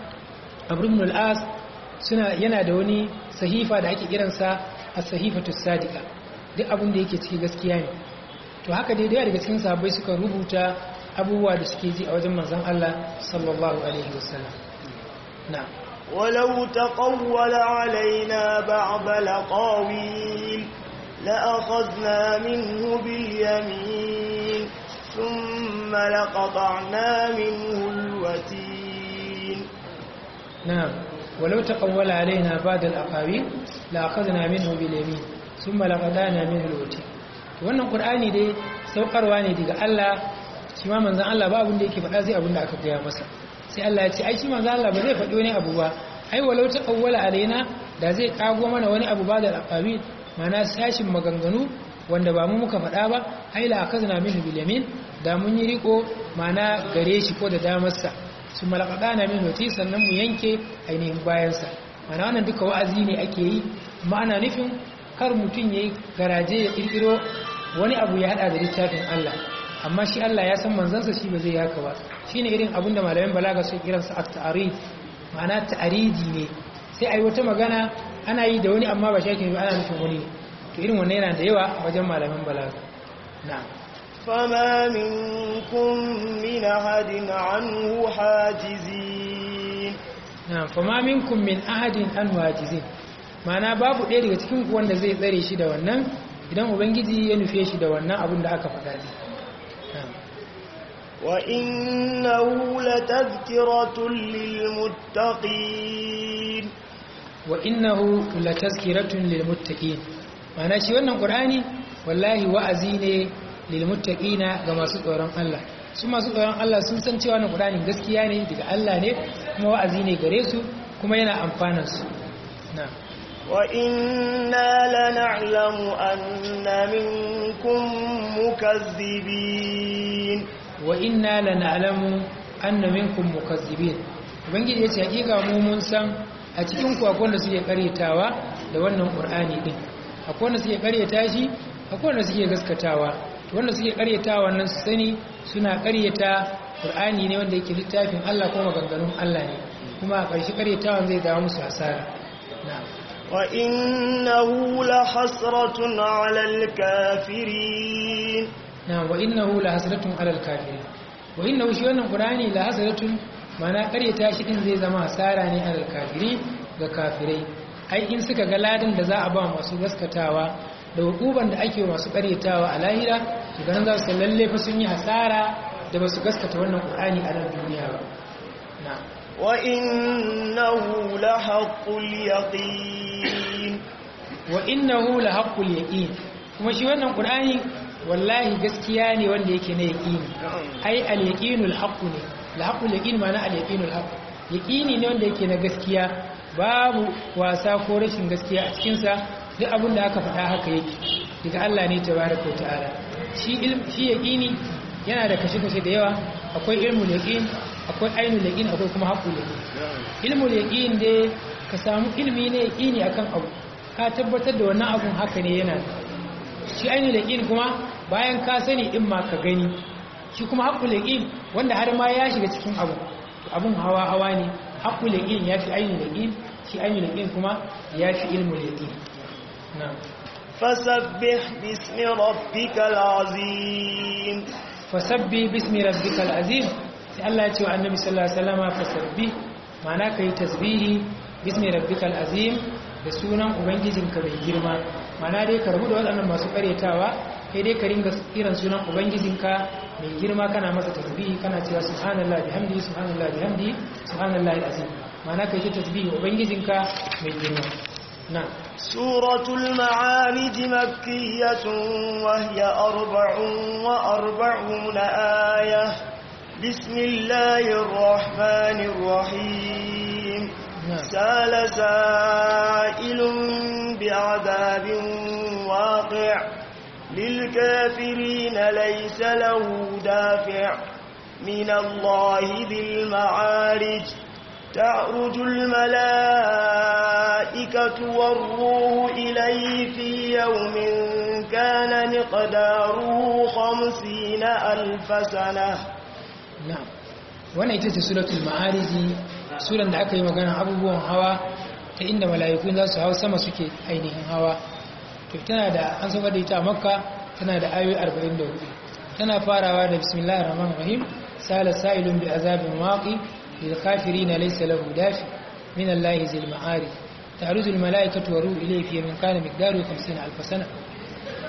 amr ibn al-as suna yana da wani sahifa da ake kiransa as-sahifatu sadiqa duk abin da yake ciki gaskiya ne to haka dai daga cikin sahabbai suka rubuta abubuwa da suke ji a wajen manzon Allah sallallahu alaihi wasallam na'am ولو تقول علينا بعض الأقاويل لأخذنا منه باليمين ثم لقطعنا منه الوتين نعم ولو تقول علينا بعد الأقاويل لأخذنا منه باليمين ثم لقطعنا منه الوتين wannan qur'ani dai saukarwa ne daga Allah shi ma manzon Allah ba abin da yake faɗa sai abin da aka gaya masa sai Allah ya ce ai shi manzon Allah ba zai faɗi wani abu ba ai walau taqawwala alaina da zai kago mana wani abu ba da aqabil mana sashin maganganu wanda ba mu muka faɗa ba ai la akazna minhu bil yamin da mun yi riko mana gare shi ko da damarsa su malaqadana min wati sannan mu yanke ainihin bayansa mana wannan duka wa'azi ne ake yi ma'ana nufin kar mutum yayi garaje ya kirkiro wani abu ya hada da littafin Allah amma shi Allah ya san manzansa shi ba zai haka ba shine irin abinda malaman balaga su kiransa at-ta'rid ma'ana ta'aridi ne sai ai wata magana ana yi da wani amma ba shi ba ana nufin wani ne to irin wannan yana da yawa wajen malaman balaga na'am فما منكم من أحد عنه حاجزين na'am fama minkum min ahadin an wajizin ma'ana babu ɗaya daga cikin ku wanda zai tsare shi da wannan idan ubangiji ya nufe shi da wannan abin da aka faɗa ne na'am وإنه لتذكرة للمتقين wa innahu latazkiratun lilmuttaqin ma'ana shi wannan qur'ani wallahi wa'azi ne lilmuttaqina ga masu tsoron Allah su masu tsoron Allah sun san cewa wannan qur'ani gaskiya ne daga Allah ne kuma wa'azi ne gare su kuma yana amfanar su na'am وإنا لنعلم أن منكم مكذبين wa inna lana'lamu anna minkum mukazzibin ubangiji yace hakika mu mun san a cikin ku akwai wanda suke karyatawa da wannan qur'ani din akwai wanda suke karyata shi akwai wanda suke gaskatawa to wanda suke karyatawa nan su sani suna karyata qur'ani ne wanda yake littafin Allah kuma maganganun Allah ne kuma a ƙarshe karyatawan zai dawo musu asara na'am وإنه لحسرة على الكافرين na wa innahu la hasratun alal kafirin wa innahu shi wannan qur'ani la hasratun mana karyata shi din zai zama hasara ne alal kafiri ga kafirai ai in suka ga ladan da za a ba masu gaskatawa da hukuban da ake masu karyatawa a lahira to ganin za su lalle fa sun yi hasara da ba su gaskata wannan qur'ani a nan duniya ba na وإنه لحق اليقين wa innahu la haqqul yaqin kuma shi wannan qur'ani wallahi gaskiya ne wanda yake na yaqini ai al-yaqinul haqq ne al-haqqul yaqin ma'ana al-yaqinul haqq yaqini ne wanda yake na gaskiya babu wasa ko rashin gaskiya a cikin sa duk abin da aka faɗa haka yake daga Allah ne tabaraka wa ta'ala shi ilm shi yaqini yana da kashe-kashe da yawa akwai ilmul yaqin akwai ainul yaqin akwai kuma haqqul yaqin ilmul yaqin dai ka samu ilmi ne yaqini akan abu ka tabbatar da wannan abun haka ne yana shi ainul yaqin kuma bayan ka sani in ma ka gani shi kuma haqqul yaqin wanda har ma ya shiga cikin abu to abun hawa hawa ne haqqul yaqin ya fi ainul yaqin shi ainul yaqin kuma ya fi ilmul yaqin na'am فسبح باسم ربك العظيم fasabbi bismi rabbikal azim sai Allah ya ce wa annabi sallallahu alaihi wasallam fasabbi ma'ana kai tasbihi bismi rabbikal azim da sunan ubangijinka mai girma ma'ana dai ka rabu da waɗannan masu karetawa kai dai ka ringa kiran sunan ubangijinka mai girma kana masa tasbihi kana cewa subhanallahi bihamdihi subhanallahi bihamdihi subhanallahi alazim ma'ana kai ta tasbihi ubangijinka mai girma na'am سورة المعارج مكية وهي أربع وأربعون آية بسم الله الرحمن الرحيم نعم. سال سائل بعذاب واقع للكافرين ليس له دافع من الله ذي المعارج تعرج الملائكة والروح إليه في يوم كان مقداره خمسين ألف سنة na'am wannan ita ce suratul ma'ariji suran da aka yi magana abubuwan hawa ta inda mala'iku za su hau sama suke ainihin hawa to tana da an saba da ita a makka tana da ayoyi 44 tana farawa da bismillahir rahmanir rahim sala sa'ilun bi azabin waqi lil kafirin laysa lahu dafi min allahi zil ma'arij ta'ruju al mala'ikatu wa ruhu ilayhi fi man kana miqdaru 50 alf sana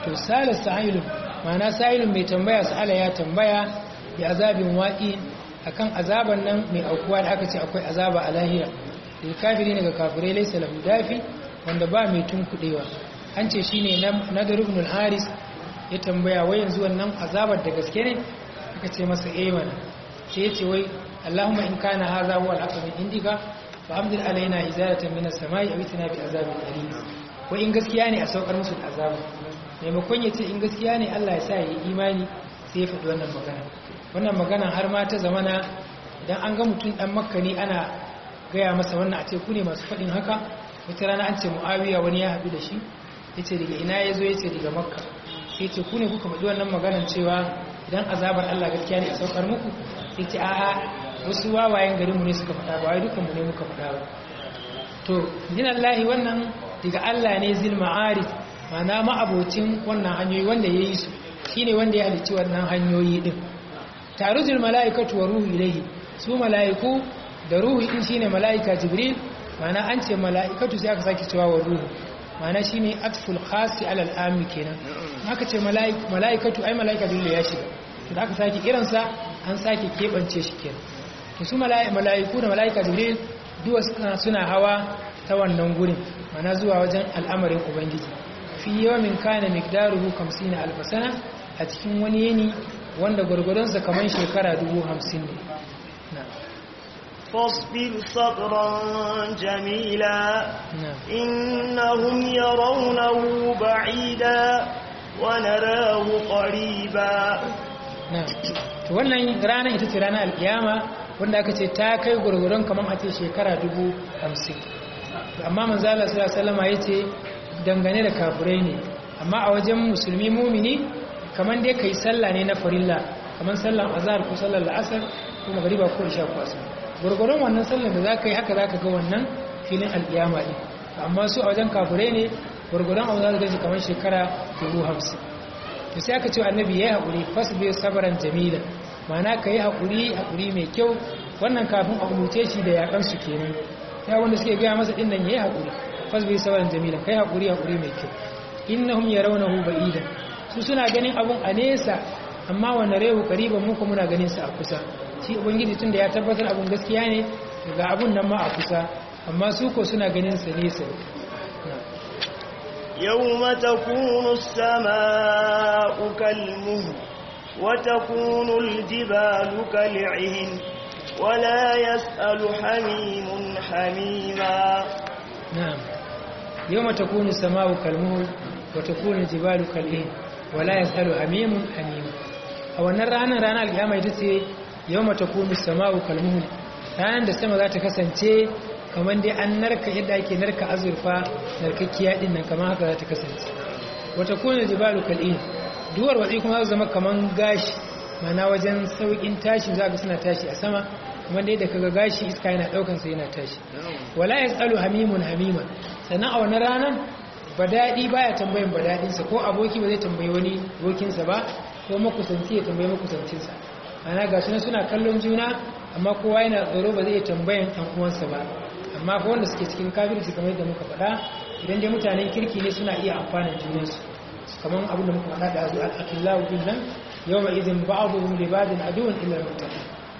to sala sa'ilun ma'ana sa'ilun mai tambaya sa'ala ya tambaya bi azabin waqi akan azaban nan mai aukuwa da aka ce akwai azaba a lahira da kafiri ne ga kafirai laysa lahu dafi wanda ba mai tunkudewa an ce shine nadar ibn al-haris ya tambaya wai yanzu wannan azabar da gaske ne aka ce masa eh mana sai ya ce wai Allahumma in kana hadha huwa al-haqq min indika fa amdir alaina izalatan min as-sama'i aw itina bi azabin alim wai in gaskiya ne a saukar musu da azaba maimakon ya ce in gaskiya ne Allah ya sa ya yi imani sai ya faɗi wannan magana wannan magana har ma ta zamana idan an ga mutum dan makka ne ana gaya masa wannan a ce ku ne masu faɗin haka wata rana an ce mu'awiya wani ya haɗu da shi ya ce daga ina ya zo ya ce daga makka sai ce ku ne kuka faɗi wannan maganan cewa idan azabar Allah gaskiya ne a saukar muku sai ce a'a wasu wawayen garinmu ne suka faɗa ba wai dukanmu ne muka faɗa ba to jin Allah wannan daga Allah ne zil ma'arif ma'ana ma'abocin wannan hanyoyi wanda ya yi su shine wanda ya halicci wannan hanyoyi din tarujul mala'ikatu wa ruhu ilayhi su mala'iku da ruhu din shine mala'ika jibril ma'ana an ce mala'ikatu sai aka sake cewa wa ruhu ma'ana shine atful khasi alal ammi kenan aka ce mala'ikatu ai mala'ika jibril ya shiga to da aka sake kiransa an sake kebance shi kenan to su mala'iku da mala'ika jibril duwa suna hawa ta wannan gurin mana zuwa wajen al'amarin ubangiji fi yawamin kana miqdaruhu 50 alf sana a cikin wani yini wanda gurgurdansa kaman shekara 50 ne فاصبر صبرا جميلا إنهم يرونه بعيدا ونراه قريبا نعم wannan rana ita ce ranar alkiyama wanda aka ce ta kai gurgurun kamar a ce shekara dubu hamsin amma manzala salama ya ce dangane da kafirai ne amma a wajen musulmi mumini kamar dai kai sallah ne na farilla kamar sallan azhar ko sallar la'asar ko magariba ko isha ko asar gurgurun wannan sallar da za ka yi haka za ka ga wannan filin alkiyama ɗin amma su a wajen kafirai ne gurgurun abu za ka gaji kamar shekara dubu hamsin to sai aka ce annabi ya yi haƙuri fasbir sabaran jamila mana ka yi haƙuri haƙuri mai kyau wannan kafin a umurce shi da yaƙansu kenan ya wanda suke gaya masa ɗin nan ya yi haƙuri fasbir sabaran jamila ka yi haƙuri haƙuri mai kyau innahum yarawnahu ba'ida su suna ganin abun a nesa amma wannan rehu qariban mu kuma muna ganin sa a kusa shi ubangiji tunda ya tabbatar abun gaskiya ne ga abun nan ma a kusa amma su ko suna ganin sa nesa يوم تكون السماء كالمهل وتكون الجبال كالعهن ولا يسأل حميم حميما نعم يوم تكون السماء كالمهل وتكون الجبال كالعهن ولا يسأل حميم حميما أو أن رانا رانا القيامة يتسي يوم تكون السماء كالمهل رانا da sama za ta kasance kamar dai an narka yadda ake narka azurfa narkakkiya din nan kamar haka za ta kasance wata kuna jibalu kal'in duwar watsi kuma za zama kamar gashi mana wajen saukin tashi za ga suna tashi a sama kuma dai da kaga gashi iska yana daukan sa yana tashi wala yasalu hamimun hamima sannan a wani ranar badadi baya tambayin badadinsa ko aboki ba zai tambayi wani abokinsa ba ko makusanci ya tambayi makusancinsa ana ga suna kallon juna amma kowa yana tsoro ba zai tambayan ɗan uwansa ba amma ko wanda suke cikin kafirci kamar yadda muka faɗa idan dai mutanen kirki ne suna iya amfana junansu kamar abin da muka faɗa da azu al-akhillahu din nan yawma idhin ba'dhum li ba'din aduwwun illa al-muttaqin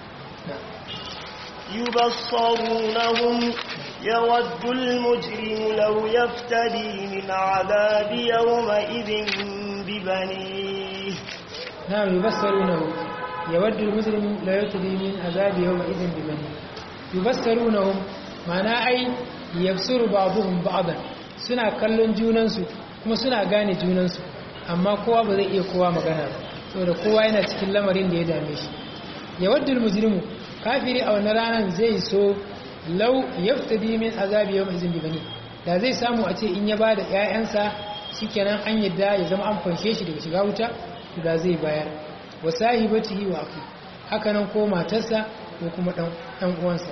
يبصرونهم يود المجرم لو يفتدي من عذاب يومئذ ببنيه نعم يبصرونه يود المجرم لا يفتدي من عذاب يومئذ ببنيه يبصرونهم ma'ana ai yafsuru ba'dhum ba'dan suna kallon junansu kuma suna gane junansu amma kowa ba zai iya kowa magana ba saboda kowa yana cikin lamarin da ya dame shi yawaddul mujrimu kafiri a wannan ranar zai so law yaftadi min azabi yawm izin bi bani da zai samu a ce in ya bada ƴaƴansa shikenan an yadda ya zama an fanshe shi daga shiga wuta to da zai bayar wa sahibatihi wa akhi haka nan ko matarsa ko kuma dan dan uwansa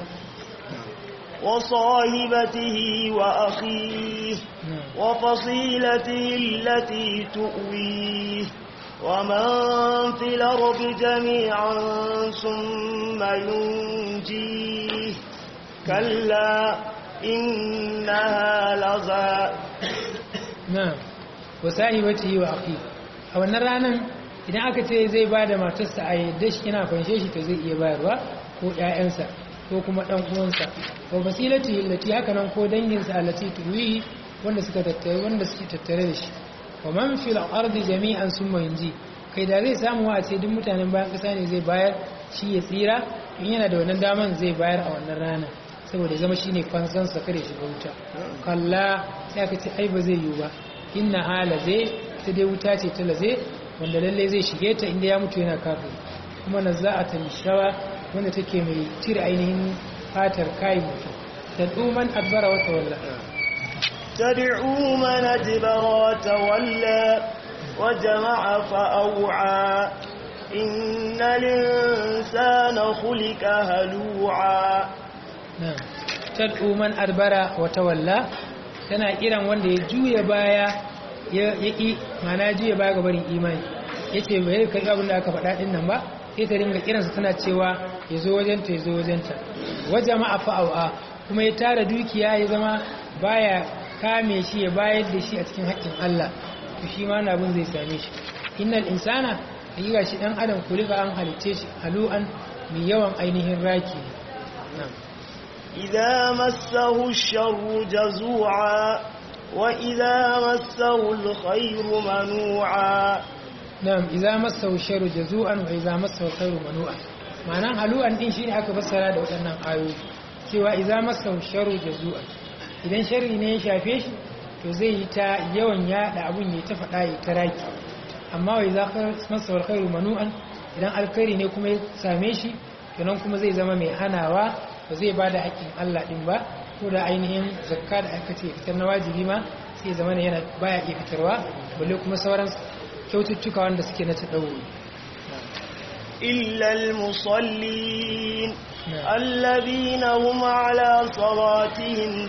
وصاحبته وأخيه وفصيلته التي تؤويه ومن في الأرض جميعا ثم ينجيه كلا إنها لظى نعم wa sahibatihi wa akhi a wannan ranan idan aka ce zai ba da matarsa a yadda shi yana fanshe shi to zai iya bayarwa ko ƴaƴansa ko kuma ɗan uwansa wa basilati allati haka nan ko danginsa allati tuwihi wanda suka tattare wanda suke tattare da shi wa man fil ardi jami'an summa yunji kai da zai samu a ce duk mutanen bayan ƙasa ne zai bayar shi ya tsira in yana da wannan daman zai bayar a wannan rana saboda zama shine fansan sa kare shiga wuta kalla sai aka ce ai ba zai yiwu ba inna hala zai ta dai wuta ce ta laze wanda lalle zai shige ta inda ya mutu yana kafin kuma nazza'ata lishawa wanda take mai cire ainihin fatar kai mutum tad'uman adbara wa tawalla تدعو من أدبر وتولى وجمع فأوعى إن الإنسان خلق هلوعا na'am tad'u man adbara wa tawalla tana kiran wanda ya juya baya ya yi mana juya baya ga barin imani yace bai kai abin da aka faɗa din nan ba sai ta ringa kiransa tana cewa ya zo wajenta ya zo wajenta wajama'a fa'awa kuma ya tara dukiya ya zama baya kame shi ya bayar da shi a cikin haƙƙin Allah to shi ma abin zai same shi innal insana hakika shi dan adam kulika an halice shi halu'an mai yawan ainihin raki na'am إذا مسه الشر جزوعا وإذا مسه الخير منوعا na'am idza massahu sharru jazu'an wa idza massahu khairu manu'an ma'anan halu'an din shine aka fassara da waɗannan ayoyi cewa idza massahu sharru jazu'an idan sharri ne ya shafe shi to zai yi ta yawan yada abun ya ta faɗa ya ta raki amma wa idza massahu khairu manu'an idan alkhairi ne kuma ya same shi to nan kuma zai zama mai hanawa ba zai bada haƙƙin Allah din ba ko da ainihin zakka da aka ce fitar na wajibi ma sai zama yana baya iya fitarwa balle kuma sauran kyaututtuka wanda suke na taɗauri إلا المصلين الذين هم على صلاتهم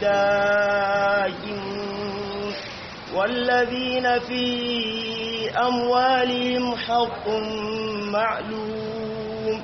دائمون والذين في أموالهم حق معلوم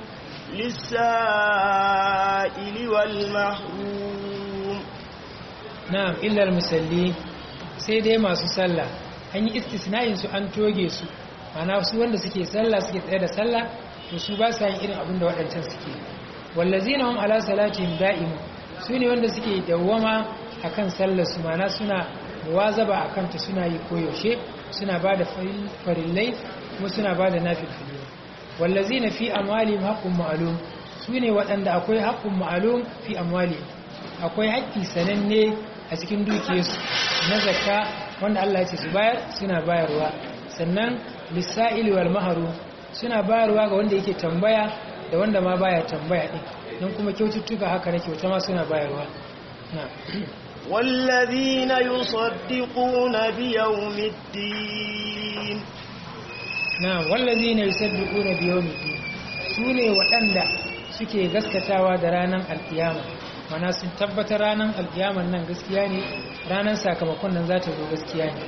للسائل والمحروم na'am illa musalli sai dai masu sallah an yi istisna'in su an toge su mana su wanda suke sallah suke tsaye da sallah to su ba sa yin irin abin da waɗancan suke wallazina hum ala salatihim da'imun su ne wanda suke dawwama akan sallar su mana suna muwazaba akan ta suna yi koyaushe suna ba da farillai kuma suna ba da nafilfili wallazina fi amwalihim haqqun ma'lum su ne waɗanda akwai haqqun ma'lum fi amwalihim akwai haƙƙi sananne a cikin dukiyarsu na zakka wanda Allah ya ce su bayar suna bayarwa sannan lissa'ili wal maharu suna bayarwa ga wanda yake tambaya da wanda ma baya tambaya din don kuma kyaututtuka haka na kyauta ma suna bayarwa na والذين يصدقون بيوم الدين na wallazina yusaddiquna bi yawmiddin sune waɗanda suke gaskatawa da ranar alkiyama mana sun tabbatar ranar alkiyaman nan gaskiya ne ranar sakamakon nan za ta zo gaskiya ne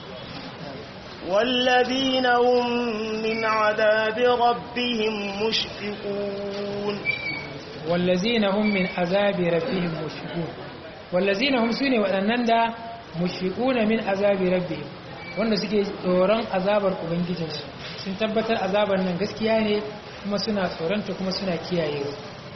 والذين هم من عذاب ربهم مشفقون والذين هم من عذاب ربهم مشفقون والذين هم sune waɗannan da mushfiquna min azabi rabbihim wanda suke tsoron azabar ubangijinsu sun tabbatar azabar nan gaskiya ne kuma suna tsoronta kuma suna kiyayewa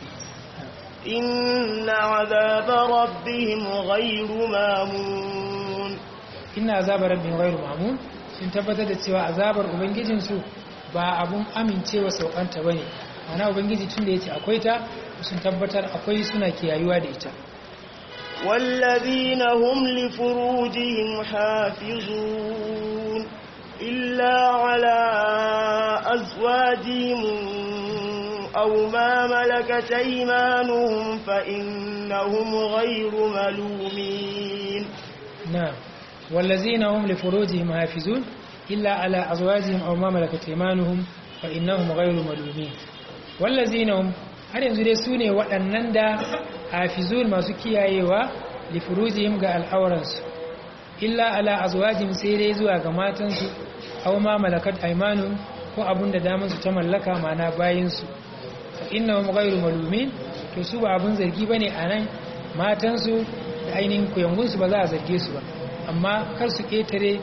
إن عذاب ربهم غير مامون inna azabar rabbihim ghairu ma'mun sun tabbatar da cewa azabar ubangijinsu ba abun amincewa saukanta bane ana ubangiji tunda yace akwai ta sun tabbatar akwai suna kiyayuwa da ita والذين هم لفروجهم حافظون إلا على أزواجهم أو ما ملكت أيمانهم فإنهم غير ملومين نعم والذين هم لفروجهم حافظون إلا على أزواجهم أو ما ملكت أيمانهم فإنهم غير ملومين والذين هم har yanzu dai su ne waɗannan da hafizun masu kiyayewa li furujihim ga al'auransu illa ala azwajim sai dai zuwa ga matansu aw ma malakat aymanun ko abun da daman su ta mallaka mana bayin su fa innahum ghayru malumin to su ba abun zargi bane anan matansu da ainihin kuyangun su ba za a zarge su ba amma kar su ketare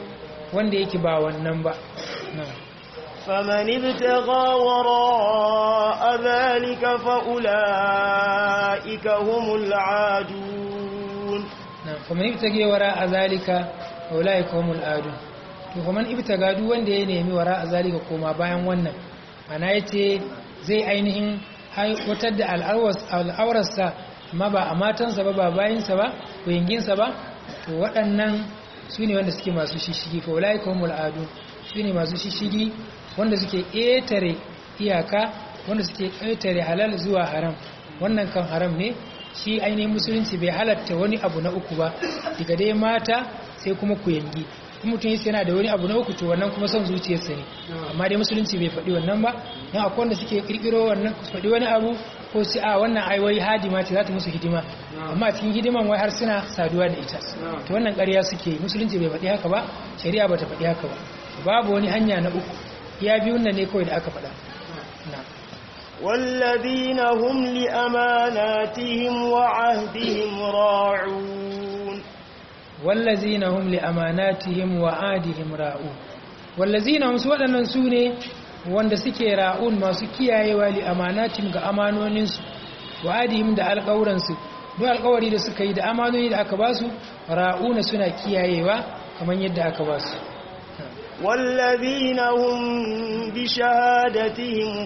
wanda yake ba wannan ba na'am فمن ابتغى وراء ذلك فأولئك هم العادون na faman ibtage wara a zalika ulai humul adun to faman ibtaga duk wanda ya nemi wara a zalika koma bayan wannan ana yace zai ainihin aiwatar da al'aurarsa amma ba a matansa ba ba bayinsa ba kuyinginsa ba to waɗannan su ne wanda suke masu shishigi fa ulai humul adun su ne masu shishigi wanda suke ƙetare iyaka wanda suke ƙetare halal zuwa haram wannan kan haram ne shi ainihin musulunci bai halatta wani abu na uku ba daga dai mata sai kuma ku yangi in mutum yace yana da wani abu na uku to wannan kuma son zuciyarsa ne amma dai musulunci bai faɗi wannan ba don akwai wanda suke kirkiro wannan su faɗi wani abu ko su a wannan ai wai hadima ce za ta musu hidima amma a cikin hidiman wai har suna saduwa da ita to wannan ƙarya suke musulunci bai faɗi haka ba shari'a bata faɗi haka ba babu wani hanya na uku ya biyun nan ne kawai da aka faɗa na'am والذين هم لأماناتهم وعهدهم راعون wallazina hum li amanatihim wa adihim ra'un wallazina hum su waɗannan su ne wanda suke ra'un masu kiyayewa li amanatihim ga amanoninsu wa adihim da alƙawuransu duk alƙawari da suka yi da amanoni da aka basu ra'una suna kiyayewa kamar yadda aka basu والذين هم بشهادتهم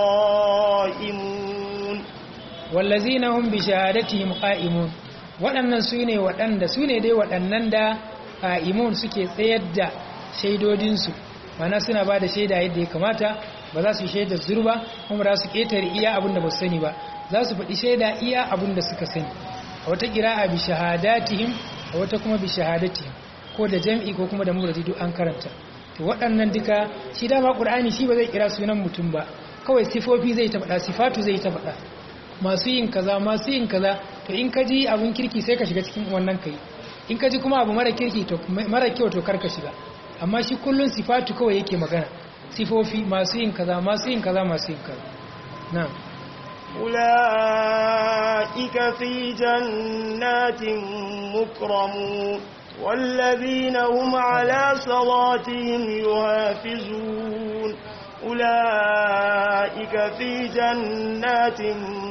قائمون wallazina hum bi shahadatihim qa'imun waɗannan su ne waɗanda su ne dai waɗannan da qa'imun suke tsayar da shaidodinsu mana suna ba da shaida yadda ya kamata ba za su shaida zurba kuma ba za su ƙetare iya abin da ba su sani ba za su faɗi shaida iya abin da suka sani a wata ƙira'a bi shahadatihim a wata kuma bi shahadatihim ko da jam'i ko kuma da muradi duk an karanta to waɗannan duka shi dama ƙur'ani shi ba zai kira sunan mutum ba kawai sifofi zai ta faɗa sifatu zai ta faɗa masu yin kaza masu yin kaza to in ka ji abun kirki sai ka shiga cikin wannan kai in ka ji kuma abu mara kirki to mara kyau to karka shiga amma shi kullun sifatu kawai yake magana sifofi masu yin kaza masu yin kaza masu yin kaza na'am أولئك في جنات مكرمون والذين هم على صلاتهم يحافظون أولئك في جنات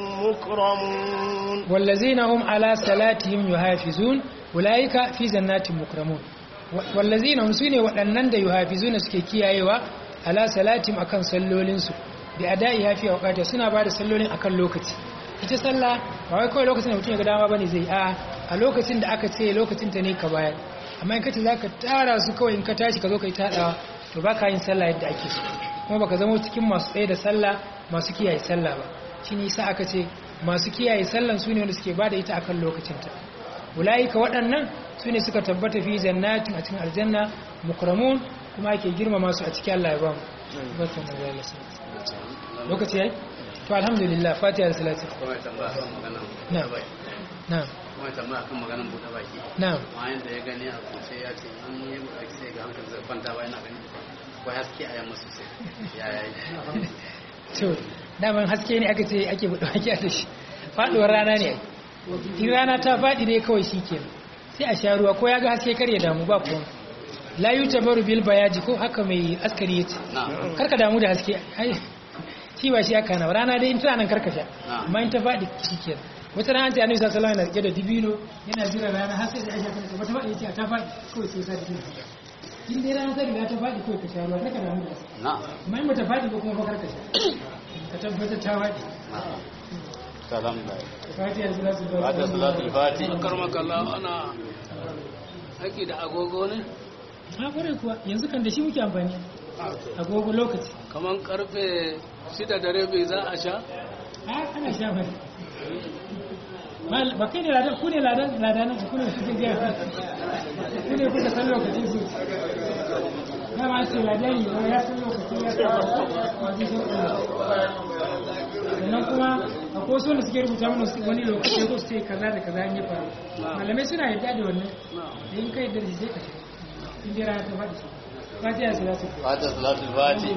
مكرمون والذين هم على صلاتهم يحافظون أولئك في جنات مكرمون والذين هم سune waɗannan da yuhafizuna suke kiyayewa ala salatim akan sallolinsu bi ada'i hafi waqati suna ba da sallolin akan lokaci ita sallah ba wai kawai lokacin da mutum ya ga dama bane zai a a lokacin da aka ce lokacin ta ne ka bayar amma in kace zaka tara su kawai in ka tashi ka zo kai tadawa to baka yin sallah yadda ake so kuma baka zama cikin masu tsaye da sallah masu kiyaye sallah ba shine yasa aka ce masu kiyaye sallan su ne wanda suke bada ita akan lokacinta ulaika waɗannan su ne suka tabbata fi jannatin a cikin aljanna mukramun kuma ake girmama su a cikin Allah ya ba mu barkan da Allah lokaci yayi to alhamdulillah fatiha da salati na'am na'am kuma tambaya kan maganar buɗe baki na'am bayan da ya gani a kuce ya ce in yi buɗe baki sai ga hankali zai kwanta ba yana gani ko haske a yamma sosai ya yayi to daman haske ne aka ce ake buɗe baki a da shi faɗuwar rana ne in rana ta faɗi ne kawai shi ke sai a sha ruwa ko ya ga haske kar ya damu ba kuma la yi tabaru bil bayaji ko haka mai askari ya ce na'am karka damu da haske ai shi ba shi aka na rana dai in tana nan karka sha Na'am. amma in ta faɗi shi ke wata rana ta annabi sallallahu alaihi wasallam yana rike da dibino yana jira rana har sai da aisha ta ce wata faɗi yace ta faɗi kawai sai sa dibino in dai rana ta riga ta faɗi kawai ka sha ruwa karka damu da haske na'am amma in bata faɗi ba kuma ba karka sha ka tabbatar ta faɗi na'am salam da fatiha salatu fata salatul fati karmakalla ana aiki da agogo ne ha kwarai kuwa yanzu kan da shi muke amfani agogo lokaci kamar karfe shida da rabi za a sha a ana sha mai Mal- ba kai ne ladan ku ne ladan ladanan ku ne kuke gaya ku ne kuka san lokaci su dama ce ladani ba ya san lokaci ya san wajen shi sannan kuma akwai wasu wanda suke rubuta mana su- wani lokaci ko su ce kaza da kaza an yi faru malamai suna yarda da wannan da in kai da shi sai ka shi in dai rana ta faɗi shi fatiha salatu fata salatul fati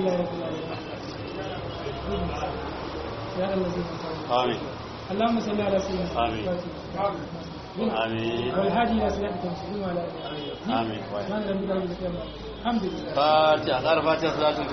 amin اللهم صل على سيدنا آمين. آمين والهادي الى صراطك المستقيم وعلى اله آمين. سبحان ربك رب العزه عما يصفون alhamdulillah fatiha ƙara fatiha salatul